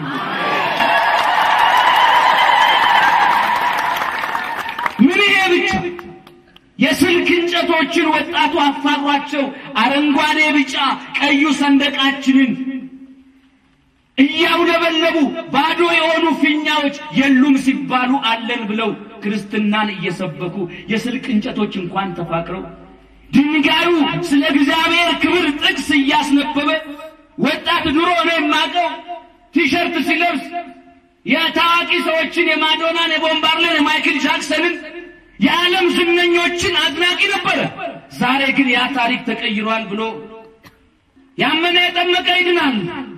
S3: ምን ይሄ ብቻ የስልክ እንጨቶችን ወጣቱ አፋሯቸው አረንጓዴ፣ ቢጫ፣ ቀዩ ሰንደቃችንን እያውለበለቡ ባዶ የሆኑ ፊኛዎች የሉም ሲባሉ አለን ብለው ክርስትናን እየሰበኩ የስልክ እንጨቶች እንኳን ተፋቅረው ድንጋዩ ስለ እግዚአብሔር ክብር ጥቅስ እያስነበበ ወጣት ድሮ ነው የማቀው ቲሸርት ሲለብስ የታዋቂ ሰዎችን የማዶናን፣ የቦምባርለን፣ የማይክል ጃክሰንን የዓለም ዝነኞችን አድናቂ ነበረ። ዛሬ ግን ያ ታሪክ ተቀይሯል ብሎ ያመነ የጠመቀ ይድናል።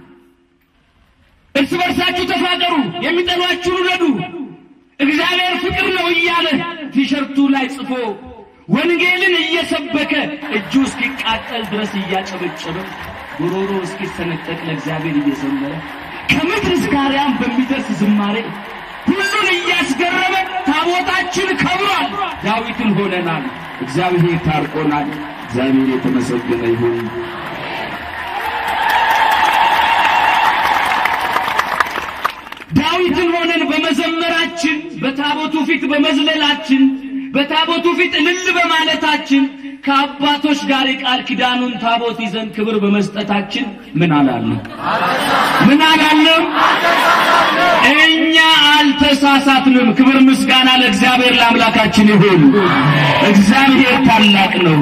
S3: እርስ በርሳችሁ ተፋቀሩ፣ የሚጠሏችሁን ውደዱ፣ እግዚአብሔር ፍቅር ነው እያለ ቲሸርቱ ላይ ጽፎ ወንጌልን እየሰበከ እጁ እስኪቃጠል ድረስ እያጨበጨበ ጉሮሮ እስኪሰነጠቅ ለእግዚአብሔር እየዘመረ ከምድር እስከ አርያም በሚደርስ ዝማሬ ሁሉን እያስገረመ ታቦታችን ከብሯል። ዳዊትን ሆነናል። እግዚአብሔር ታርቆናል። እግዚአብሔር የተመሰገነ ይሁን። ዳዊትን ሆነን በመዘመራችን በታቦቱ ፊት በመዝለላችን በታቦቱ ፊት እልል በማለታችን ከአባቶች ጋር የቃል ኪዳኑን ታቦት ይዘን ክብር በመስጠታችን ምን አላለም? ምን አላለም? እኛ አልተሳሳትንም። ክብር ምስጋና ለእግዚአብሔር ለአምላካችን ይሁን። እግዚአብሔር ታላቅ ነው።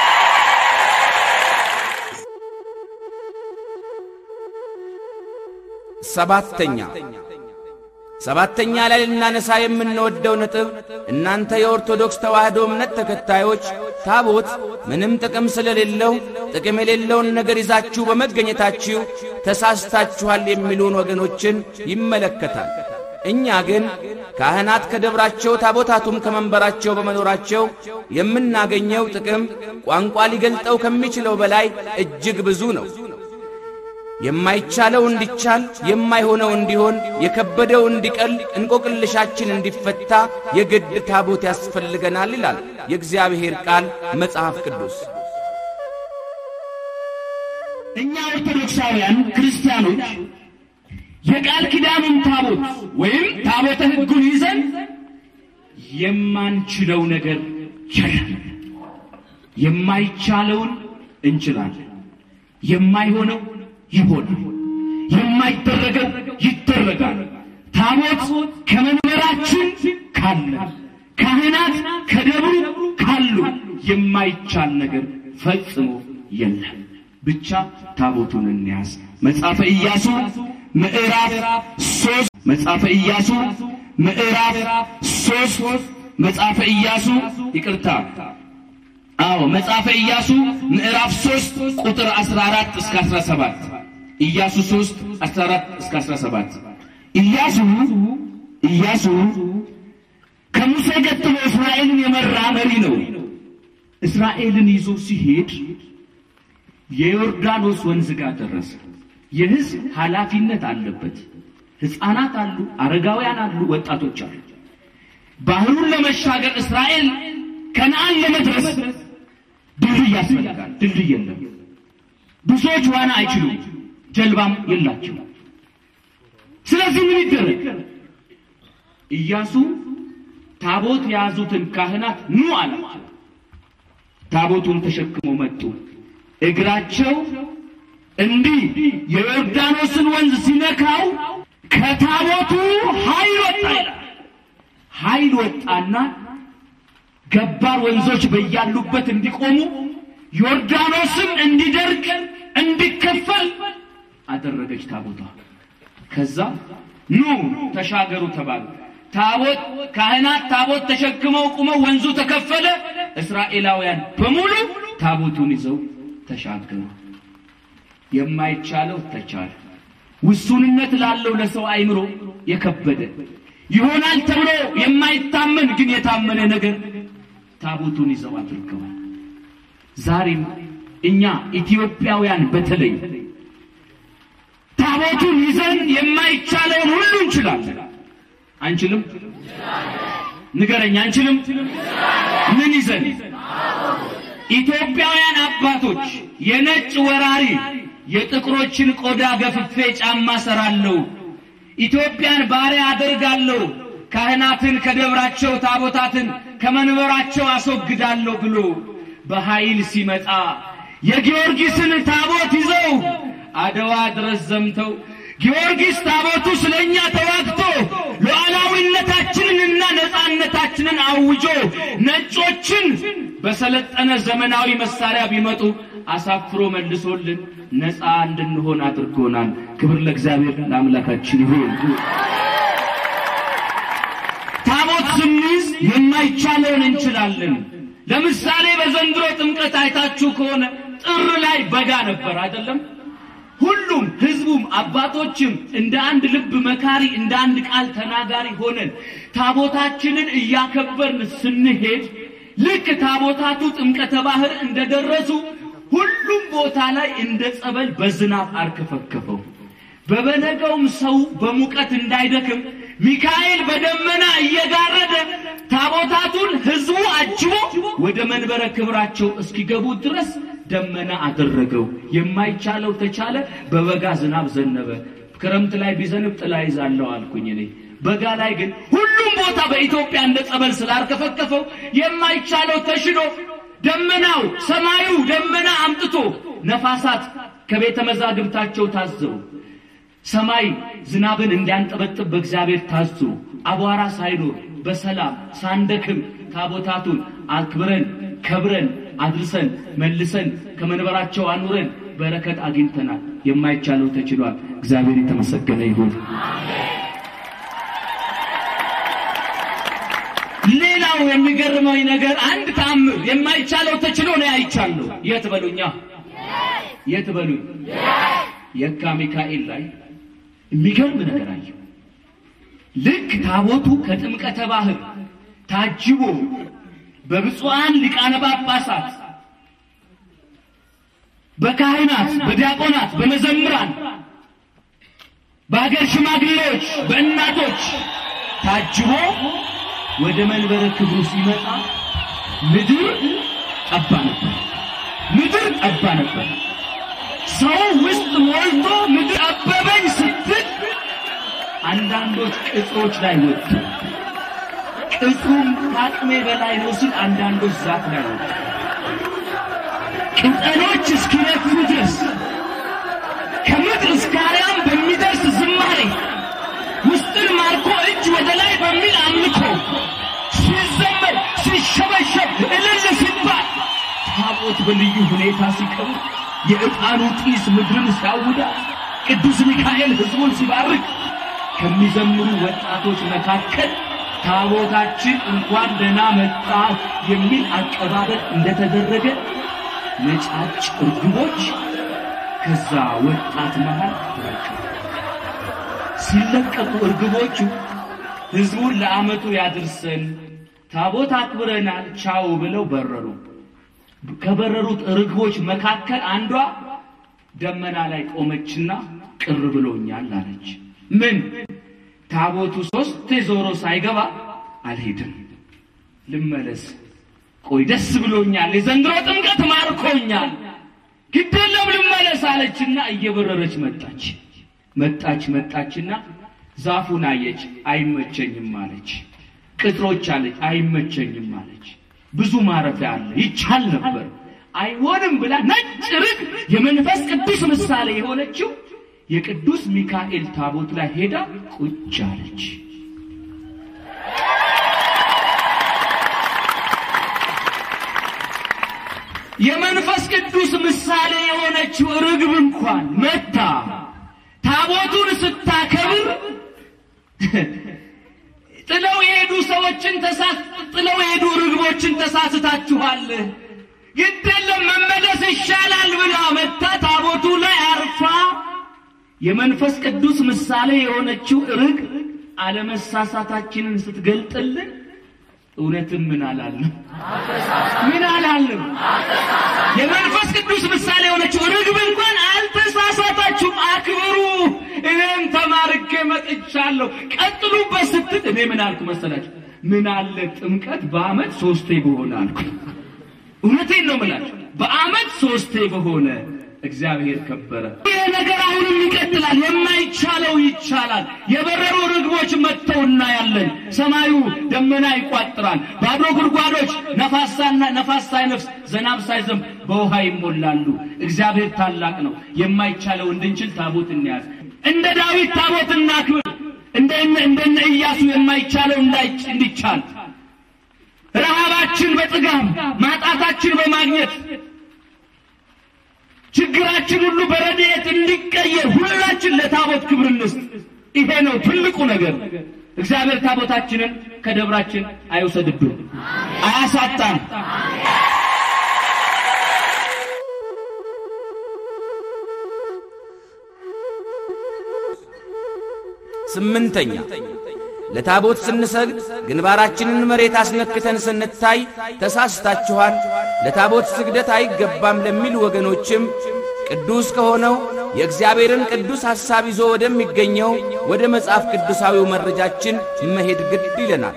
S2: ሰባተኛ ሰባተኛ ላይ ልናነሳ የምንወደው ነጥብ እናንተ የኦርቶዶክስ ተዋሕዶ እምነት ተከታዮች ታቦት ምንም ጥቅም ስለሌለው ጥቅም የሌለውን ነገር ይዛችሁ በመገኘታችሁ ተሳስታችኋል የሚሉን ወገኖችን ይመለከታል። እኛ ግን ካህናት ከደብራቸው ታቦታቱም ከመንበራቸው በመኖራቸው የምናገኘው ጥቅም ቋንቋ ሊገልጠው ከሚችለው በላይ እጅግ ብዙ ነው። የማይቻለው እንዲቻል፣ የማይሆነው እንዲሆን፣ የከበደው እንዲቀል፣ እንቆቅልሻችን እንዲፈታ የግድ ታቦት ያስፈልገናል ይላል የእግዚአብሔር ቃል መጽሐፍ ቅዱስ።
S3: እኛ ኦርቶዶክሳውያን ክርስቲያኖች የቃል ኪዳኑን ታቦት ወይም ታቦተ ሕጉን ይዘን የማንችለው ነገር የለም። የማይቻለውን እንችላለን። የማይሆነው ይሆናል። የማይደረገው ይደረጋል። ታቦት ከመንበራችን ካለ፣ ካህናት ከደብሩ ካሉ የማይቻል ነገር ፈጽሞ የለም። ብቻ ታቦቱን እንያዝ። መጽሐፈ ኢያሱ ምዕራፍ ሶስት መጽሐፈ ኢያሱ ምዕራፍ ሶስት መጽሐፈ ኢያሱ ይቅርታ አዎ መጽሐፈ ኢያሱ ምዕራፍ 3 ቁጥር 14 እስከ 17 ኢያሱ 3 14 እስከ 17 ኢያሱ ኢያሱ ከሙሴ ቀጥሎ እስራኤልን የመራ መሪ ነው። እስራኤልን ይዞ ሲሄድ የዮርዳኖስ ወንዝ ጋር ደረሰ። የሕዝብ ኃላፊነት አለበት። ሕፃናት አሉ፣ አረጋውያን አሉ፣ ወጣቶች አሉ። ባህሩን ለመሻገር እስራኤል ከነአን ለመድረስ ድልድይ ያስፈልጋል። ድልድይ የለም። ብዙዎች ዋና አይችሉም፣ ጀልባም የላቸው። ስለዚህ ምን ይደረግ? ኢያሱ ታቦት የያዙትን ካህናት ኑ አላቸው። ታቦቱን ተሸክመው መጡ። እግራቸው እንዲህ የዮርዳኖስን ወንዝ ሲነካው ከታቦቱ ኃይል ወጣ ይላል። ኃይል ወጣና ገባር ወንዞች በያሉበት እንዲቆሙ ዮርዳኖስም እንዲደርቅ እንዲከፈል አደረገች ታቦቷ። ከዛ ኑ ተሻገሩ ተባሉ። ታቦት ካህናት ታቦት ተሸክመው ቁመው ወንዙ ተከፈለ። እስራኤላውያን በሙሉ ታቦቱን ይዘው ተሻገሩ። የማይቻለው ተቻለ። ውሱንነት ላለው ለሰው አይምሮ የከበደ ይሆናል ተብሎ የማይታመን ግን የታመነ ነገር ታቦቱን ይዘው አድርገዋል። ዛሬም እኛ ኢትዮጵያውያን በተለይ ታቦቱን ይዘን የማይቻለውን ሁሉ እንችላለን። አንችልም? ንገረኝ፣ አንችልም? ምን ይዘን? ኢትዮጵያውያን አባቶች የነጭ ወራሪ የጥቁሮችን ቆዳ ገፍፌ ጫማ ሰራለሁ፣ ኢትዮጵያን ባሪያ አደርጋለሁ፣ ካህናትን ከደብራቸው ታቦታትን ከመንበራቸው አስወግዳለሁ ብሎ በኃይል ሲመጣ የጊዮርጊስን ታቦት ይዘው አድዋ ድረስ ዘምተው ጊዮርጊስ ታቦቱ ስለኛ ተዋግቶ ሉዓላዊነታችንንና ነፃነታችንን አውጆ ነጮችን በሰለጠነ ዘመናዊ መሳሪያ ቢመጡ አሳፍሮ መልሶልን ነፃ እንድንሆን አድርጎናል። ክብር ለእግዚአብሔር ለአምላካችን ይሁን። ታቦት ስንይዝ የማይቻለውን እንችላለን። ለምሳሌ በዘንድሮ ጥምቀት አይታችሁ ከሆነ ጥር ላይ በጋ ነበር አይደለም? ሁሉም ህዝቡም አባቶችም እንደ አንድ ልብ መካሪ እንደ አንድ ቃል ተናጋሪ ሆነን ታቦታችንን እያከበርን ስንሄድ ልክ ታቦታቱ ጥምቀተ ባህር እንደደረሱ ሁሉም ቦታ ላይ እንደ ጸበል በዝናብ አርከፈከፈው። በበነገውም ሰው በሙቀት እንዳይደክም ሚካኤል በደመና እየጋረደ ታቦታቱን ህዝቡ አጅቦ ወደ መንበረ ክብራቸው እስኪገቡ ድረስ ደመና አደረገው። የማይቻለው ተቻለ። በበጋ ዝናብ ዘነበ። ክረምት ላይ ቢዘንብ ጥላ ይዛለሁ አልኩኝ እኔ። በጋ ላይ ግን ሁሉም ቦታ በኢትዮጵያ እንደ ጸበል ስላርከፈከፈው የማይቻለው ተሽሎ ደመናው ሰማዩ ደመና አምጥቶ ነፋሳት ከቤተ መዛግብታቸው ታዘው ሰማይ ዝናብን እንዲያንጠበጥብ በእግዚአብሔር ታዞ አቧራ ሳይኖር በሰላም ሳንደክም ታቦታቱን አክብረን ከብረን አድርሰን መልሰን ከመንበራቸው አኑረን በረከት አግኝተናል። የማይቻለው ተችሏል። እግዚአብሔር የተመሰገነ ይሁን። ሌላው የሚገርመኝ ነገር አንድ ተአምር የማይቻለው ተችሎ ነው አይቻለሁ። የት በሉኛ፣ የት በሉኝ። የካ ሚካኤል ላይ የሚገርም ነገር አየሁ። ልክ ታቦቱ ከጥምቀተ ባህር ታጅቦ በብፁዓን ሊቃነ ጳጳሳት፣ በካህናት፣ በዲያቆናት፣ በመዘምራን፣ በሀገር ሽማግሌዎች፣ በእናቶች ታጅቦ ወደ መንበረ ክብሩ ሲመጣ ምድር ጠባ ነበር። ምድር ጠባ ነበር። ሰው ውስጥ ሞልቶ ምድር አበበኝ ስትል አንዳንዶች ቅጽሮች ላይ ወጡ። ቅጽሩም ከአቅሜ በላይ ነው ሲል አንዳንዶች ዛፍ ላይ ወጡ። ቅጠሎች እስኪነፍሩ ድረስ ከምድር እስከ አርያም በሚደርስ ዝማሬ ውስጥን ማርኮ እጅ ወደ ላይ በሚል አምልኮ ሲዘመር ሲሸበሸብ እልል ሲባል ታቦት በልዩ ሁኔታ ሲቀርብ የዕጣኑ ጢስ ምድርን ሲያውዳት ቅዱስ ሚካኤል ሕዝቡን ሲባርክ ከሚዘምሩ ወጣቶች መካከል ታቦታችን እንኳን ደህና መጣ የሚል አቀባበል እንደተደረገ ነጫጭ እርግቦች ከዛ ወጣት መሃል ተለቀቁ። ሲለቀቁ እርግቦቹ ሕዝቡን ለዓመቱ ያድርሰን ታቦት አክብረናል ቻው ብለው በረሩ። ከበረሩት ርግቦች መካከል አንዷ ደመና ላይ ቆመችና ቅር ብሎኛል አለች። ምን ታቦቱ ሶስት ዞሮ ሳይገባ አልሄድም፣ ልመለስ። ቆይ ደስ ብሎኛል፣ የዘንድሮ ጥምቀት ማርኮኛል፣ ግዴለም ልመለስ አለችና እየበረረች መጣች። መጣች መጣችና ዛፉን አየች፣ አይመቸኝም አለች። ቅጥሮች አለች፣ አይመቸኝም አለች። ብዙ ማረፊያ አለ፣ ይቻል ነበር፣ አይሆንም ብላ ነጭ ርግ የመንፈስ ቅዱስ ምሳሌ የሆነችው የቅዱስ ሚካኤል ታቦት ላይ ሄዳ ቁጭ አለች። የመንፈስ ቅዱስ ምሳሌ የሆነችው ርግብ እንኳን መታ ታቦቱን ስታከብር ጥለው የሄዱ ሰዎችን ተሳስ ጥለው የሄዱ ርግቦችን ተሳስታችኋል፣ ግድ የለም መመለስ ይሻላል ብላ መታ ታቦቱ ላይ አርፋ የመንፈስ ቅዱስ ምሳሌ የሆነችው ርግ አለመሳሳታችንን ስትገልጥልን እውነትም ምን አላልንም? ምን አላልንም? የመንፈስ ቅዱስ ምሳሌ የሆነችው ርግብ እንኳን አልተሳሳታችሁም፣ አክብሩ፣ እኔም ተማርኬ መጥቻለሁ፣ ቀጥሉበት ስትል እኔ ምን አልኩ መሰላችሁ? ምን አለ ጥምቀት በዓመት ሶስቴ በሆነ አልኩ። እውነቴን ነው ምላችሁ። በዓመት ሶስቴ በሆነ እግዚአብሔር ከበረ። ይህ ነገር አሁንም ይቀጥላል። የማይቻለው ይቻላል። የበረሩ ርግቦች መጥተው እናያለን። ሰማዩ ደመና ይቋጥራል። ባዶ ጉድጓዶች ነፋሳና ነፋስ ሳይነፍስ ዝናብ ሳይዘንብ በውሃ ይሞላሉ። እግዚአብሔር ታላቅ ነው። የማይቻለው እንድንችል ታቦት እንያዝ። እንደ ዳዊት ታቦት እናክብር። እንደነ እንደነ ኢያሱ የማይቻለው እንዳይች እንዲቻል ረሃባችን በጥጋብ ማጣታችን በማግኘት ችግራችን ሁሉ በረድኤት እንዲቀየር ሁላችን ለታቦት ክብር እንስጥ። ይሄ ነው ትልቁ ነገር። እግዚአብሔር ታቦታችንን ከደብራችን አይውሰድብን፣ አያሳጣን።
S2: ስምንተኛ ለታቦት ስንሰግድ ግንባራችንን መሬት አስነክተን ስንታይ ተሳስታችኋል፣ ለታቦት ስግደት አይገባም ለሚሉ ወገኖችም ቅዱስ ከሆነው የእግዚአብሔርን ቅዱስ ሐሳብ ይዞ ወደሚገኘው ወደ መጽሐፍ ቅዱሳዊው መረጃችን መሄድ ግድ ይለናል።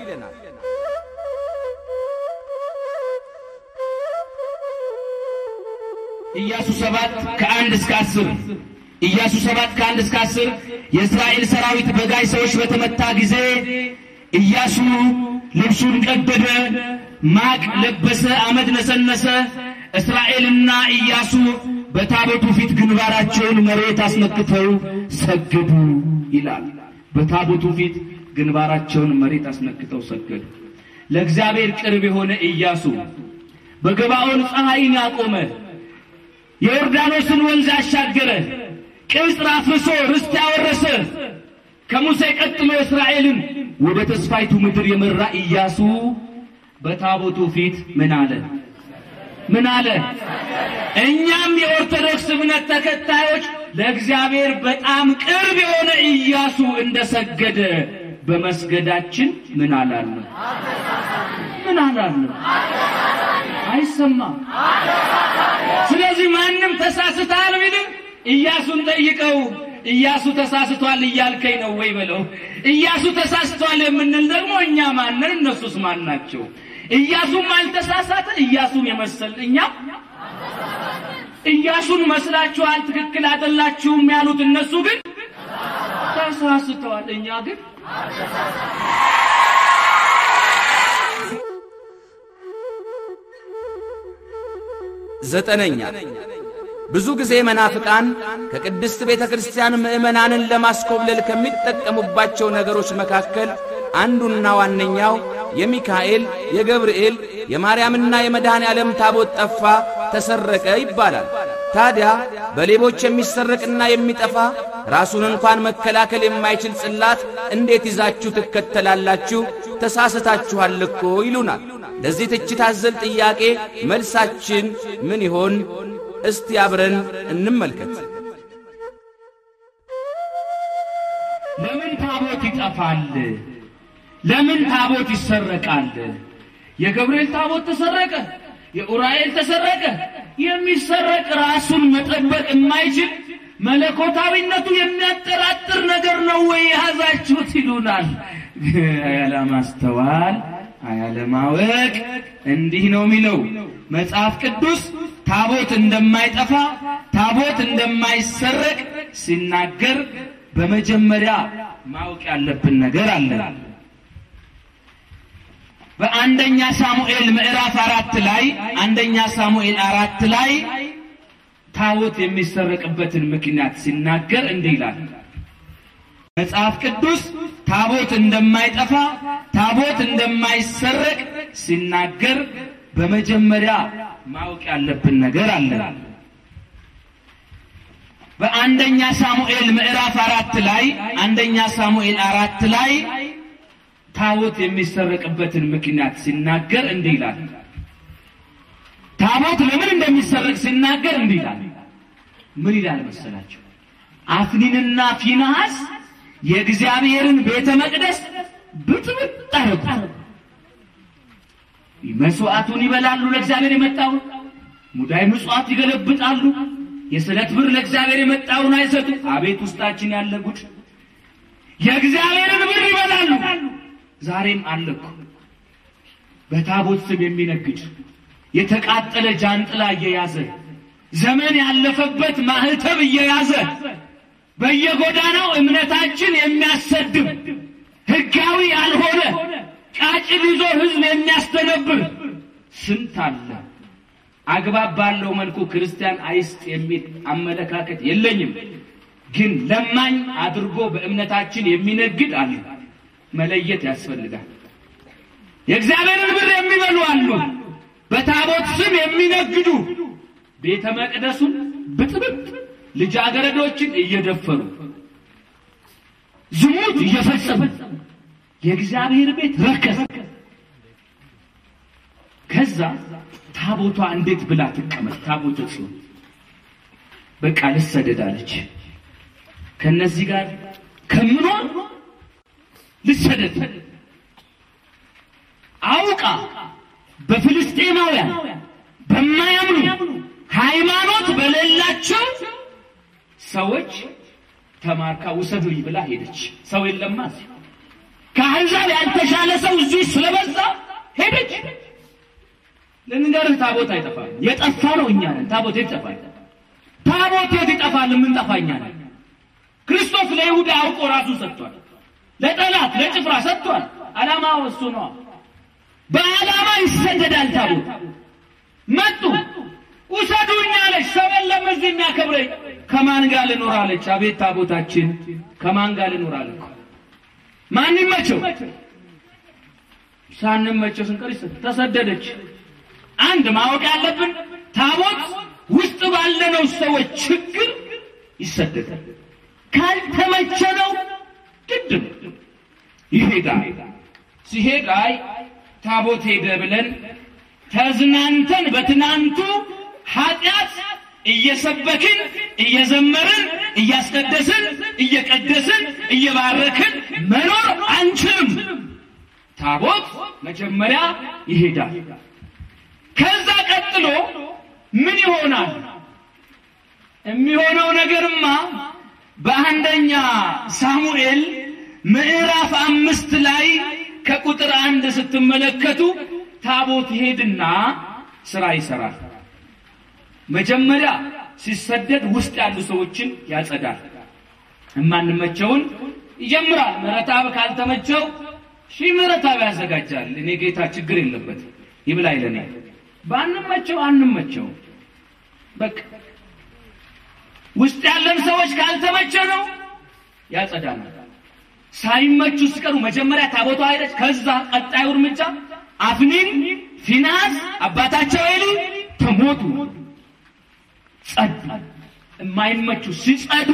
S3: ኢያሱ ሰባት ከአንድ እስከ አስር ኢያሱ ሰባት ከአንድ እስከ አስር የእስራኤል ሰራዊት በጋይ ሰዎች በተመታ ጊዜ ኢያሱ ልብሱን ቀደደ፣ ማቅ ለበሰ፣ አመድ ነሰነሰ። እስራኤልና ኢያሱ በታቦቱ ፊት ግንባራቸውን መሬት አስነክተው ሰገዱ ይላል። በታቦቱ ፊት ግንባራቸውን መሬት አስነክተው ሰገዱ። ለእግዚአብሔር ቅርብ የሆነ ኢያሱ በገባዖን ፀሐይን ያቆመ የዮርዳኖስን ወንዝ ያሻገረ ቅጽር አፍርሶ ርስት ያወረሰ ከሙሴ ቀጥሎ እስራኤልን ወደ ተስፋይቱ ምድር የመራ ኢያሱ በታቦቱ ፊት ምን አለ? ምን አለ? እኛም የኦርቶዶክስ እምነት ተከታዮች ለእግዚአብሔር በጣም ቅርብ የሆነ ኢያሱ እንደሰገደ በመስገዳችን ምን አላለም? ምን አላለም? አይሰማም። ስለዚህ ማንም ተሳስተሃል ቢልም ኢያሱን ጠይቀው። ኢያሱ ተሳስቷል እያልከኝ ነው ወይ በለው። ኢያሱ ተሳስቷል የምንል ደግሞ እኛ ማንን? እነሱስ ማን ናቸው? ኢያሱም አልተሳሳተ፣ ኢያሱን የመሰል እኛ ኢያሱን መስላችኋል፣ ትክክል አይደላችሁም ያሉት እነሱ ግን ተሳስተዋል። እኛ ግን
S2: ዘጠነኛ ብዙ ጊዜ መናፍቃን ከቅድስት ቤተ ክርስቲያን ምዕመናንን ለማስኮብለል ከሚጠቀሙባቸው ነገሮች መካከል አንዱና ዋነኛው የሚካኤል፣ የገብርኤል፣ የማርያምና የመድኃኔ ዓለም ታቦት ጠፋ፣ ተሰረቀ ይባላል። ታዲያ በሌቦች የሚሰረቅና የሚጠፋ ራሱን እንኳን መከላከል የማይችል ጽላት እንዴት ይዛችሁ ትከተላላችሁ? ተሳስታችኋል እኮ ይሉናል። ለዚህ ትችት አዘል ጥያቄ መልሳችን ምን ይሆን? እስቲ አብረን እንመልከት።
S3: ለምን ታቦት ይጠፋል? ለምን ታቦት ይሰረቃል? የገብርኤል ታቦት ተሰረቀ፣ የኡራኤል ተሰረቀ። የሚሰረቅ ራሱን መጠበቅ የማይችል መለኮታዊነቱ የሚያጠራጥር ነገር ነው ወይ የያዛችሁት ይሉናል። ያለማስተዋል አያለማወቅ እንዲህ ነው የሚለው መጽሐፍ ቅዱስ ታቦት እንደማይጠፋ ታቦት እንደማይሰረቅ ሲናገር በመጀመሪያ ማወቅ ያለብን ነገር አለ። በአንደኛ ሳሙኤል ምዕራፍ አራት ላይ አንደኛ ሳሙኤል አራት ላይ ታቦት የሚሰረቅበትን ምክንያት ሲናገር እንዲህ ይላል። መጽሐፍ ቅዱስ ታቦት እንደማይጠፋ ታቦት እንደማይሰረቅ ሲናገር በመጀመሪያ ማወቅ ያለብን ነገር አለ። በአንደኛ ሳሙኤል ምዕራፍ አራት ላይ አንደኛ ሳሙኤል አራት ላይ ታቦት የሚሰረቅበትን ምክንያት ሲናገር እንዲህ ይላል። ታቦት ለምን እንደሚሰረቅ ሲናገር እንዲህ ይላል። ምን ይላል መሰላቸው? አፍኒንና ፊንሐስ የእግዚአብሔርን ቤተ መቅደስ ብጥብጥ አደረጉ። መስዋዕቱን ይበላሉ፣ ለእግዚአብሔር የመጣውን ሙዳይ ምጽዋት ይገለብጣሉ። የስለት ብር ለእግዚአብሔር የመጣውን አይሰጡ። አቤት ውስጣችን ያለ ጉድ! የእግዚአብሔርን ብር ይበላሉ። ዛሬም አለ እኮ በታቦት ስም የሚነግድ የተቃጠለ ጃንጥላ እየያዘ ዘመን ያለፈበት ማህተብ እየያዘ በየጎዳናው እምነታችን የሚያሰድብ ሕጋዊ ያልሆነ ቃጭል ይዞ ሕዝብ የሚያስተነብር ስንት አለ። አግባብ ባለው መልኩ ክርስቲያን አይስጥ የሚል አመለካከት የለኝም። ግን ለማኝ አድርጎ በእምነታችን የሚነግድ አለ። መለየት ያስፈልጋል። የእግዚአብሔርን ብር የሚበሉ አሉ። በታቦት ስም የሚነግዱ ቤተ መቅደሱን ብጥብጥ ልጃገረዶችን እየደፈሩ ዝሙት እየፈጸሙ የእግዚአብሔር ቤት ረከሰ። ከዛ ታቦቷ እንዴት ብላ ትቀመጥ? ታቦተ ጽዮን በቃ ልሰደዳለች። ከነዚህ ጋር ከምኖር ልሰደድ አውቃ በፍልስጤማውያን በማያምኑ ሃይማኖት በሌላቸው ሰዎች ተማርካ ውሰዱኝ ብላ ሄደች። ሰው የለማ ከአሕዛብ ያልተሻለ ሰው እዚህ ስለበዛ ሄደች። ልንገርህ፣ ታቦት አይጠፋም። የጠፋ ነው እኛ ነን። ታቦት የት ይጠፋል? ታቦት የት ይጠፋል? የምንጠፋ እኛ ነን። ክርስቶስ ለይሁዳ አውቆ ራሱን ሰጥቷል። ለጠላት ለጭፍራ ሰጥቷል። ዓላማው እሱ ነው። በዓላማ ይሰደዳል ታቦት። መጡ ውሰዱኝ አለች። ሰው የለም እዚህ የሚያከብረኝ። ከማን ጋር ልኖር አለች። አቤት ታቦታችን ከማን ጋር ልኖር አለች። ማን ይመቸው? ሳንመቸው ስንቀር ተሰደደች። አንድ ማወቅ ያለብን ታቦት ውስጥ ባለነው ሰዎች ችግር ይሰደዳል። ካልተመቸነው ግድ ነው ይሄዳል። ሲሄድ አይ ታቦት ሄደ ብለን ተዝናንተን በትናንቱ ኃጢአት እየሰበክን እየዘመርን እያስቀደስን እየቀደስን እየባረክን መኖር አንችልም። ታቦት መጀመሪያ ይሄዳል። ከዛ ቀጥሎ ምን ይሆናል? የሚሆነው ነገርማ በአንደኛ ሳሙኤል ምዕራፍ አምስት ላይ ከቁጥር አንድ ስትመለከቱ ታቦት ይሄድና ስራ ይሰራል። መጀመሪያ ሲሰደድ ውስጥ ያሉ ሰዎችን ያጸዳል። የማንመቸውን ይጀምራል። ምሕረተአብ ካልተመቸው ሺህ ምሕረተአብ ያዘጋጃል። እኔ ጌታ ችግር የለበት ይብላ ይለናል። ባንመቸው አንመቸው በቃ ውስጥ ያለን ሰዎች ካልተመቸ ነው ያጸዳናል። ሳይመቹ ሲቀሩ መጀመሪያ ታቦቷ ሄደች። ከዛ ቀጣዩ እርምጃ አፍኒን፣ ፊናስ አባታቸው ኤሊ ተሞቱ። ጸዱ። የማይመቹ ሲጸዱ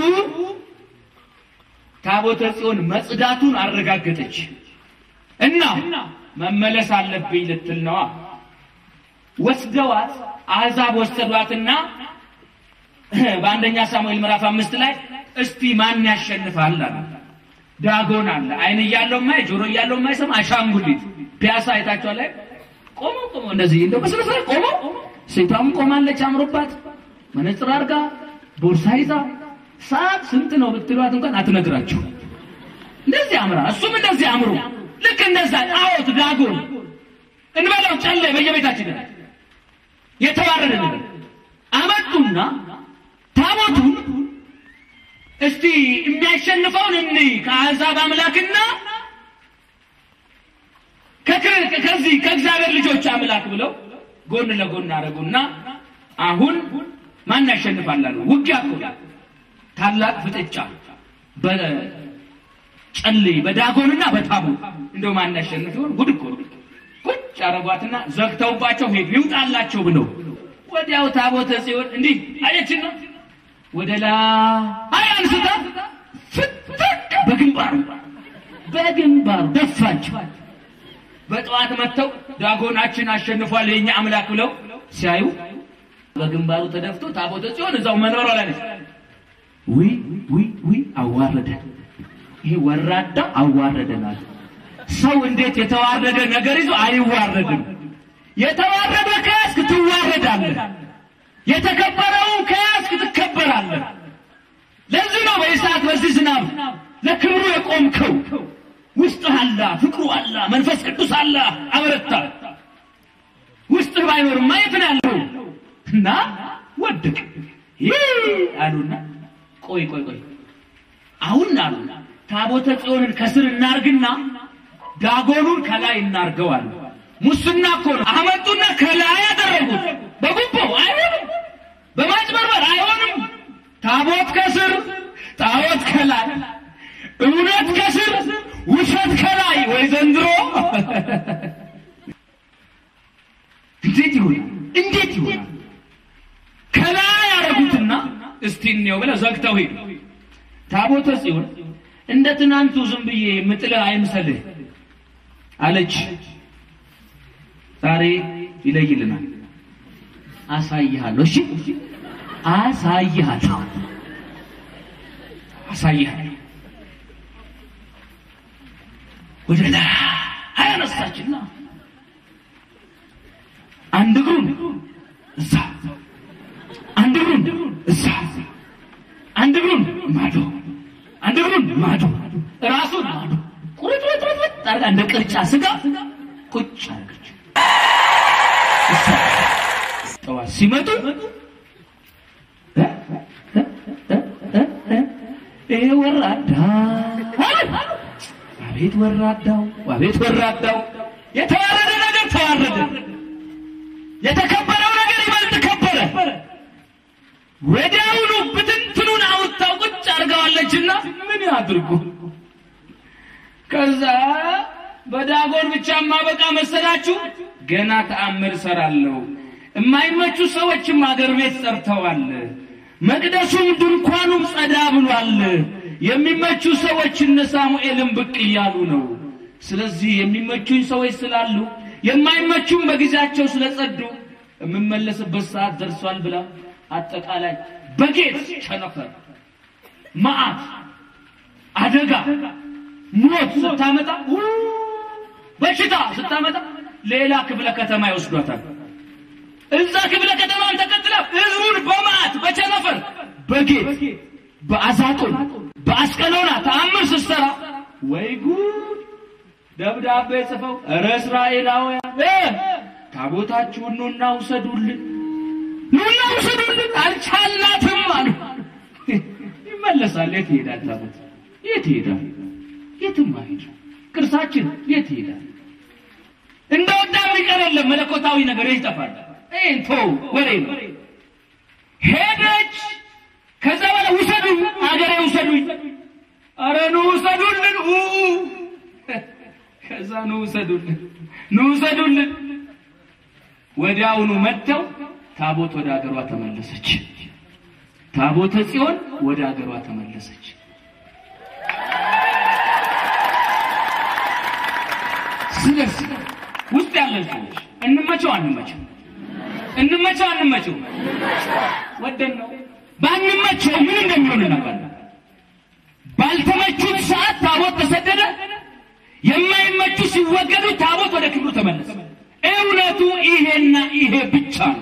S3: ታቦተ ጽዮን መጽዳቱን አረጋገጠች እና መመለስ አለብኝ ልትል ነዋ። ወስደዋት አሕዛብ ወሰዷትና በአንደኛ ሳሙኤል ምዕራፍ አምስት ላይ እስቲ ማን ያሸንፋል አለ። ዳጎን አለ። አይን እያለው ማይ ጆሮ እያለው ማይሰማ አሻንጉሊት ፒያሳ አይታችኋል ላይ ቆሞ ቆሞ እንደዚህ እንደው በስነ ስርዓት ቆሞ ሴቷም ቆማለች አምሮባት መነጽር አርጋ ቦርሳ ይዛ ሰዓት ስንት ነው ብትሏት እንኳን አትነግራችሁ። እንደዚህ አምራ እሱም እንደዚህ አምሮ ልክ እንደዛ ጣዖት ዳጎን እንበለው ጨለ በየቤታችን የተባረደ ነገር አመጡና ታቦቱን እስቲ የሚያሸንፈውን እንይ ከአሕዛብ አምላክና ከዚህ ከእግዚአብሔር ልጆች አምላክ ብለው ጎን ለጎን አደረጉና አሁን ማን ያሸንፋል አሉ። ውጊያ እኮ ታላቅ ፍጥጫ በጨሌ በዳጎንና በታቦት እንደው ማን ያሸንፍ ይሆን? ጉድ እኮ ቁጭ አረጓትና ዘግተውባቸው ሄዱ። ይውጣላቸው ብለው ወዲያው ታቦተ ጽዮን እንዲህ አየችና ወደ ላይ አንስታ ፍትክ በግንባሩ በግንባሩ ደፋቸው። በጠዋት መጥተው ዳጎናችን አሸንፏል የኛ አምላክ ብለው ሲያዩ በግንባሩ ተደፍቶ ታቦተ ጽዮን እዛው መኖሯ ላይ ነች። ውይ ውይ ውይ አዋረደ። ይሄ ወራዳ አዋረደናል። ሰው እንዴት የተዋረደ ነገር ይዞ አይዋረድም? የተዋረደ ከያዝክ ትዋረዳለህ። የተከበረውን ከያዝክ ትከበራለህ። ለዚህ ነው በኢሳት በዚህ ዝናብ ለክብሩ የቆምከው። ውስጥ አላ ፍቅሩ አላ መንፈስ ቅዱስ አላ አበረታ። ውስጥ ውስጥህ ባይኖርማ የት ነው ያለው? እና ወደቅ ይህ አሉና ቆይ ቆይ ቆይ አሁን አሉ ታቦተ ጽዮንን ከስር እናርግና ዳጎኑን ከላይ እናርገው አሉ። ሙስና እኮ ነው። አመጡና ከላይ ያደረጉት በጉቦ አይሆንም፣ በማጭበርበር አይሆንም። ታቦት ከስር ጣዖት ከላይ እውነት ከስር ውሸት ከላይ ወይ ዘንድሮ እንዴት ይሆናል? እንዴት ይሆናል? ከላይ ያደረጉትና እስቲ እንየው ብለው ዘግተው ሄዱ። ታቦተ ጽዮን እንደ ትናንቱ ዝም ብዬ ምጥልህ አይምሰልህ አለች። ዛሬ ይለይልናል። አሳይሃለሁ። እሺ አሳይሃለሁ፣ አሳይሃለሁ። ወደ ላይ አያነሳችና አንድ እግሩን እዛ፣ አንድ እግሩን እዛ፣ አንድ እግሩን ማዶ፣ አንድ እግሩን ማዶ፣ ራሱን ማዶ ቁርጥርጥርጥ አርጋ እንደ ቅርጫ ስጋ ቁጭ አርገች። ጠዋት ሲመጡ ይሄ ወራዳ አቤት ወራዳው፣ አቤት ወራዳው። የተዋረደ ነገር ተዋረደ፣ የተከበረው ነገር ይበልጥ ከበረ። ወዲያውኑ ብትንትኑን አውጥታው ቁጭ አድርገዋለችና ምን ያድርጉ? ከዛ በዳጎን ብቻ ማበቃ መሰላችሁ? ገና ተአምር እሰራለሁ። የማይመቹ ሰዎችም አገር ቤት ጸርተዋል። መቅደሱም ድንኳኑም ጸዳ ብሏል። የሚመቹ ሰዎች እነ ሳሙኤልም ብቅ እያሉ ነው። ስለዚህ የሚመቹኝ ሰዎች ስላሉ የማይመቹም በጊዜያቸው ስለጸዱ የምመለስበት ሰዓት ደርሷል ብላ አጠቃላይ በጌት ቸነፈር፣ መዓት፣ አደጋ፣ ሞት ስታመጣ በሽታ ስታመጣ ሌላ ክፍለ ከተማ ይወስዷታል። እዛ ክፍለ ከተማን ተከትላ ህዝቡን በመዓት በቸነፈር በጌት በአዛጦን በአስቀሎና ተአምር ስትሰራ ወይ ጉድ! ደብዳቤ ጽፈው እረ እስራኤላውያን ታቦታችሁን ኑና ውሰዱልን፣ ኑና ውሰዱልን፣ አልቻልናትም አሉ። ይመለሳል። የት ይሄዳል ታቦት? የት ይሄዳል? የትም አይሄድ። ቅርሳችን የት ይሄዳል? እንደ ወጣ የሚቀር የለም። መለኮታዊ ነገር ይጠፋል። ይህን ተው፣ ወሬ ነው። ሄደች። ከዛ በኋላ ውሰዱኝ፣ አገሬ ውሰዱኝ፣ አረ ኑ ውሰዱልን፣ ኡ ከዛ ኑ ውሰዱልን፣ ኑ ውሰዱልን። ወዲያውኑ መጥተው ታቦት ወደ አገሯ ተመለሰች። ታቦተ ጽዮን ወደ አገሯ ተመለሰች። ስለዚህ ውስጥ ያለን ሰዎች እንመቸው አንመቸው፣ እንመቸው አንመቸው፣ ወደን ነው ባንመቸው ምን እንደሚሆን እናውቃለን። ባልተመቹት ሰዓት ታቦት ተሰደደ። የማይመቹ ሲወገዱ ታቦት ወደ ክብሩ ተመለሰ። እውነቱ ይሄና ይሄ ብቻ ነው።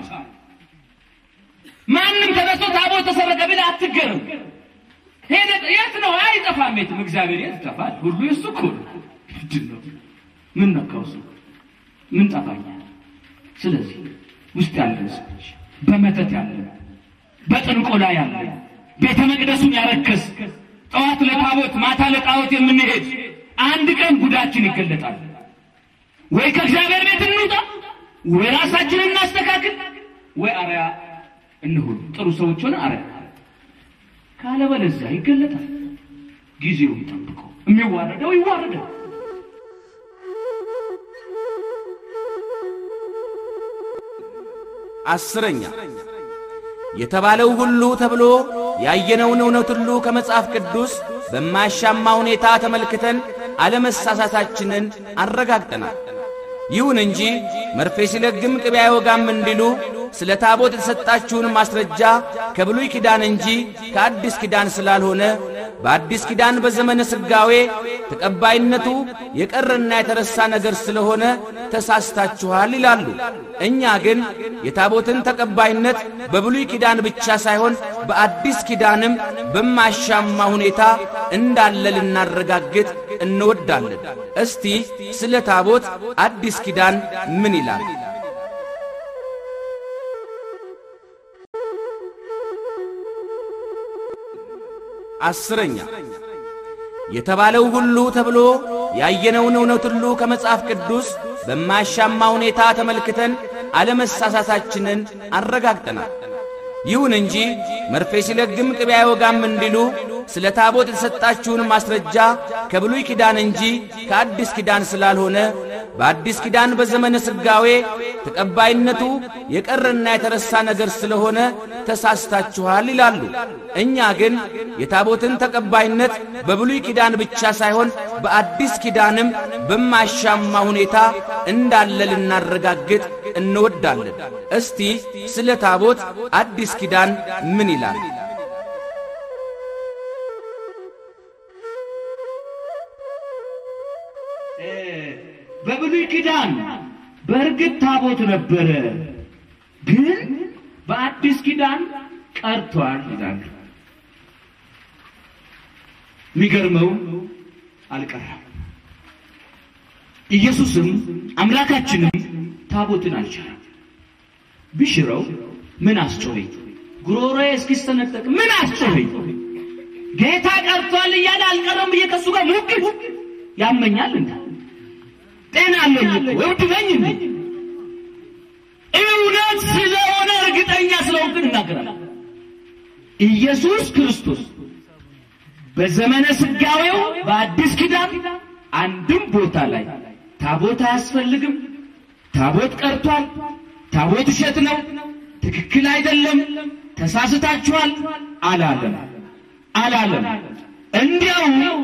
S3: ማንም ተነስቶ ታቦት ተሰረቀ ቢል አትገረም። ሄደ የት ነው? አይጠፋም። የትም እግዚአብሔር የት ይጠፋል? ሁሉ የሱ እኮ ነው። ምንድን ነው? ምን ነካው? እሱ ምን ጠፋኛል? ስለዚህ ውስጥ ያለን ሰዎች በመተት ያለን በጥንቆላ ያለ ቤተ መቅደሱን ያረከስ ጠዋት ለታቦት ማታ ለጣዖት የምንሄድ አንድ ቀን ጉዳችን ይገለጣል። ወይ ከእግዚአብሔር ቤት እንውጣ፣ ወይ ራሳችንን እናስተካክል፣ ወይ አርያ እንሁን። ጥሩ ሰዎች ሆነ አርያ ካለበለዚያ ይገለጣል። ጊዜውን ጠብቆ የሚዋረደው ይዋረዳል።
S2: አስረኛ የተባለው ሁሉ ተብሎ ያየነውን እውነት ሁሉ ከመጽሐፍ ቅዱስ በማያሻማ ሁኔታ ተመልክተን አለመሳሳታችንን አረጋግጠናል። ይሁን እንጂ መርፌ ሲለግም ቅቤ አይወጋም እንዲሉ ስለ ታቦት የተሰጣችሁን ማስረጃ ከብሉይ ኪዳን እንጂ ከአዲስ ኪዳን ስላልሆነ በአዲስ ኪዳን በዘመነ ሥጋዌ ተቀባይነቱ የቀረና የተረሳ ነገር ስለሆነ ተሳስታችኋል ይላሉ። እኛ ግን የታቦትን ተቀባይነት በብሉይ ኪዳን ብቻ ሳይሆን በአዲስ ኪዳንም በማያሻማ ሁኔታ እንዳለ ልናረጋግጥ እንወዳለን። እስቲ ስለ ታቦት አዲስ ኪዳን ምን ይላል? አስረኛ የተባለው ሁሉ ተብሎ ያየነውን እውነት ሁሉ ከመጽሐፍ ቅዱስ በማያሻማ ሁኔታ ተመልክተን አለመሳሳታችንን አረጋግጠናል። ይሁን እንጂ መርፌ ሲለግም ቅቤ አይወጋም እንዲሉ ስለ ታቦት የተሰጣችሁን ማስረጃ ከብሉይ ኪዳን እንጂ ከአዲስ ኪዳን ስላልሆነ በአዲስ ኪዳን በዘመነ ሥጋዌ ተቀባይነቱ የቀረና የተረሳ ነገር ስለሆነ ተሳስታችኋል ይላሉ። እኛ ግን የታቦትን ተቀባይነት በብሉይ ኪዳን ብቻ ሳይሆን በአዲስ ኪዳንም በማያሻማ ሁኔታ እንዳለ ልናረጋግጥ እንወዳለን። እስቲ ስለ ታቦት አዲስ ኪዳን ምን ይላል?
S3: በብሉይ ኪዳን በእርግጥ ታቦት ነበረ፣ ግን በአዲስ ኪዳን ቀርቷል ይላሉ። የሚገርመው አልቀረም። ኢየሱስም አምላካችንም ታቦትን አልቻለም። ቢሽረው ምን አስጮኸኝ? ጉሮሮዬ እስኪስተነጠቅ ምን አስጮኸኝ? ጌታ ቀርቷል እያለ አልቀረም ብዬ ከሱ ጋር ሙግት ያመኛል እንዴ? ጤና አለኝ እኮ እብድ ነኝ እንዴ? እውነት ስለሆነ እርግጠኛ ስለሆንክ እናገራለሁ። ኢየሱስ ክርስቶስ በዘመነ ስጋዌው በአዲስ ኪዳን አንድም ቦታ ላይ ታቦት አያስፈልግም፣ ታቦት ቀርቷል፣ ታቦት ውሸት ነው፣ ትክክል አይደለም፣ ተሳስታችኋል አላለም አላለም። እንዲያው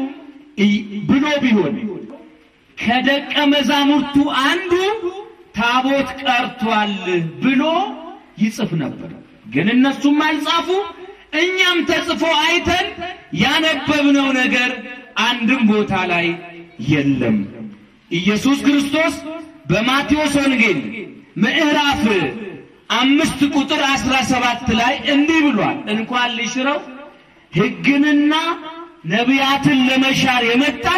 S3: ብሎ ቢሆን ከደቀ መዛሙርቱ አንዱ ታቦት ቀርቷል ብሎ ይጽፍ ነበር። ግን እነሱም አልጻፉ። እኛም ተጽፎ አይተን ያነበብነው ነገር አንድም ቦታ ላይ የለም። ኢየሱስ ክርስቶስ በማቴዎስ ወንጌል ምዕራፍ አምስት ቁጥር አስራ ሰባት ላይ እንዲህ ብሏል። እንኳን ሊሽረው ሕግንና ነቢያትን ለመሻር የመጣው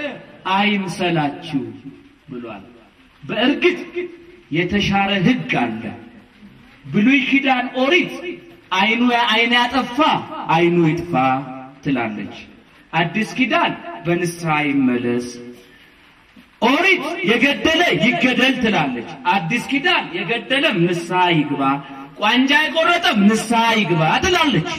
S3: አይምሰላችሁ ብሏል። በእርግጥ የተሻረ ሕግ አለ። ብሉይ ኪዳን ኦሪት አይኑ አይን ያጠፋ አይኑ ይጥፋ ትላለች። አዲስ ኪዳን በንስሐ ይመለስ። ኦሪት የገደለ ይገደል ትላለች። አዲስ ኪዳን የገደለም ንስሐ ይግባ፣ ቋንጃ የቆረጠም ንስሐ ይግባ ትላለች።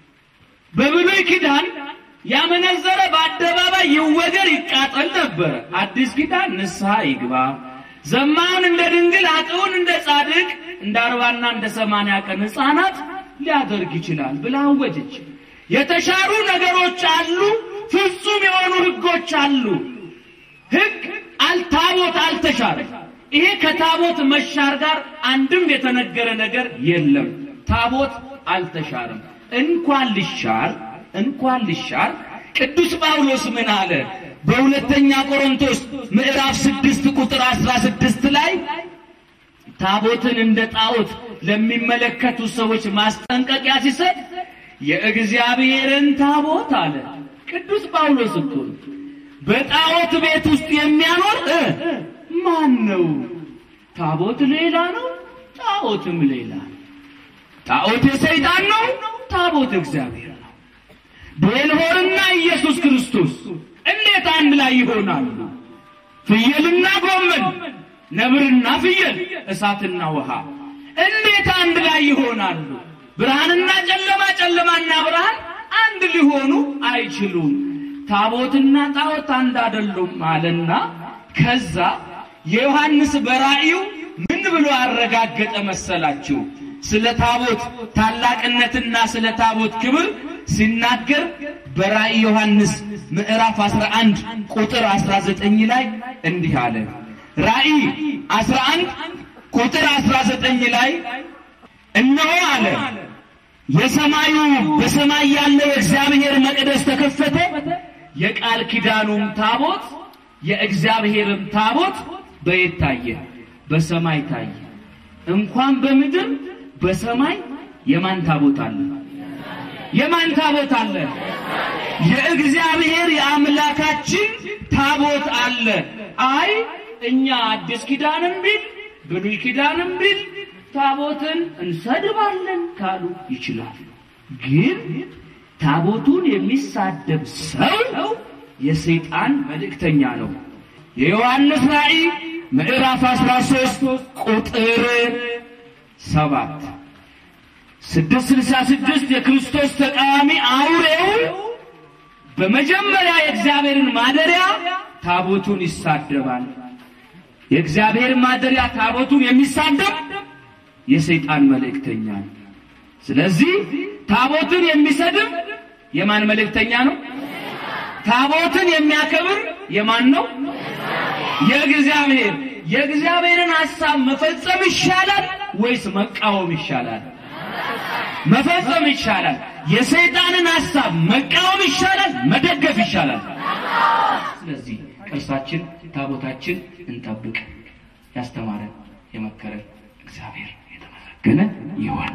S3: በብሉይ ኪዳን ያመነዘረ በአደባባይ ይወገር ይቃጠል ነበረ። አዲስ ኪዳን ንስሐ ይግባ፣ ዘማውን እንደ ድንግል አጥውን እንደ ጻድቅ እንደ አርባና እንደ ሰማንያ ቀን ሕፃናት ሊያደርግ ይችላል ብላ አወጀች። የተሻሩ ነገሮች አሉ፣ ፍጹም የሆኑ ሕጎች አሉ። ሕግ አልታቦት አልተሻረም። ይሄ ከታቦት መሻር ጋር አንድም የተነገረ ነገር የለም። ታቦት አልተሻረም። እንኳን ሊሻር እንኳን ሊሻር ቅዱስ ጳውሎስ ምን አለ? በሁለተኛ ቆሮንቶስ ምዕራፍ ስድስት ቁጥር አስራ ስድስት ላይ ታቦትን እንደ ጣዖት ለሚመለከቱ ሰዎች ማስጠንቀቂያ ሲሰጥ የእግዚአብሔርን ታቦት አለ። ቅዱስ ጳውሎስ እኮ በጣዖት ቤት ውስጥ የሚያኖር ማን ነው? ታቦት ሌላ ነው፣ ጣዖትም ሌላ ነው። ጣዖት የሰይጣን ነው፣ ታቦት እግዚአብሔር ነው። ቤልሆርና ኢየሱስ ክርስቶስ እንዴት አንድ ላይ ይሆናሉ? ፍየልና ጎመን፣ ነብርና ፍየል፣ እሳትና ውሃ እንዴት አንድ ላይ ይሆናሉ? ብርሃንና ጨለማ፣ ጨለማና ብርሃን አንድ ሊሆኑ አይችሉም። ታቦትና ጣዖት አንድ አይደሉም አለና ከዛ የዮሐንስ በራእዩ ምን ብሎ አረጋገጠ መሰላችሁ? ስለ ታቦት ታላቅነትና ስለ ታቦት ክብር ሲናገር በራእይ ዮሐንስ ምዕራፍ 11 ቁጥር 19 ላይ እንዲህ አለ። ራእይ 11 ቁጥር 19 ላይ እነሆ አለ የሰማዩ በሰማይ ያለው የእግዚአብሔር መቅደስ ተከፈተ፣ የቃል ኪዳኑም ታቦት የእግዚአብሔርም ታቦት በየት ታየ? በሰማይ ታየ። እንኳን በምድር በሰማይ የማን ታቦት አለ? የማን ታቦት አለ? የእግዚአብሔር የአምላካችን ታቦት አለ። አይ እኛ አዲስ ኪዳንም ቢል ብሉይ ኪዳንም ቢል ታቦትን እንሰድባለን ካሉ ይችላሉ። ግን ታቦቱን የሚሳደብ ሰው የሰይጣን መልእክተኛ ነው። የዮሐንስ ራእይ ምዕራፍ 13 ቁጥር ሰባት ስድስት ስልሳ ስድስት የክርስቶስ ተቃዋሚ አውሬው በመጀመሪያ የእግዚአብሔርን ማደሪያ ታቦቱን ይሳደባል። የእግዚአብሔር ማደሪያ ታቦቱን የሚሳደብ የሰይጣን መልእክተኛ ነው። ስለዚህ ታቦትን የሚሰድብ የማን መልእክተኛ ነው? ታቦትን የሚያከብር የማን ነው? የእግዚአብሔር። የእግዚአብሔርን ሐሳብ መፈጸም ይሻላል ወይስ መቃወም ይሻላል? መፈጸም ይሻላል። የሰይጣንን ሐሳብ መቃወም ይሻላል? መደገፍ ይሻላል? ስለዚህ ቅርሳችን ታቦታችን እንጠብቅ። ያስተማረን የመከረን እግዚአብሔር የተመሰገነ ይሁን።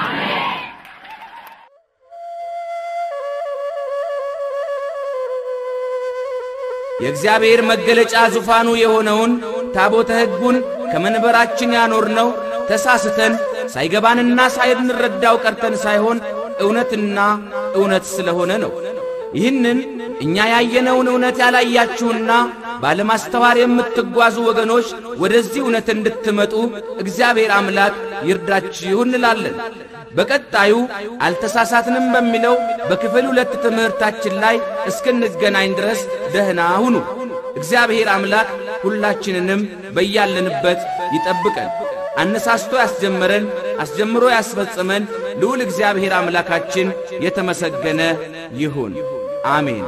S2: የእግዚአብሔር መገለጫ ዙፋኑ የሆነውን ታቦተ ሕጉን ከመንበራችን ያኖርነው ተሳስተን ሳይገባንና ሳይንረዳው ቀርተን ሳይሆን እውነትና እውነት ስለሆነ ነው። ይህንን እኛ ያየነውን እውነት ያላያችሁና ባለማስተዋር የምትጓዙ ወገኖች ወደዚህ እውነት እንድትመጡ እግዚአብሔር አምላክ ይርዳችሁ እንላለን። በቀጣዩ አልተሳሳትንም በሚለው በክፍል ሁለት ትምህርታችን ላይ እስክንገናኝ ድረስ ደህና ሁኑ። እግዚአብሔር አምላክ ሁላችንንም በያለንበት ይጠብቀን። አነሳስቶ ያስጀመረን አስጀምሮ ያስፈጸመን ልዑል እግዚአብሔር አምላካችን የተመሰገነ ይሁን። አሜን።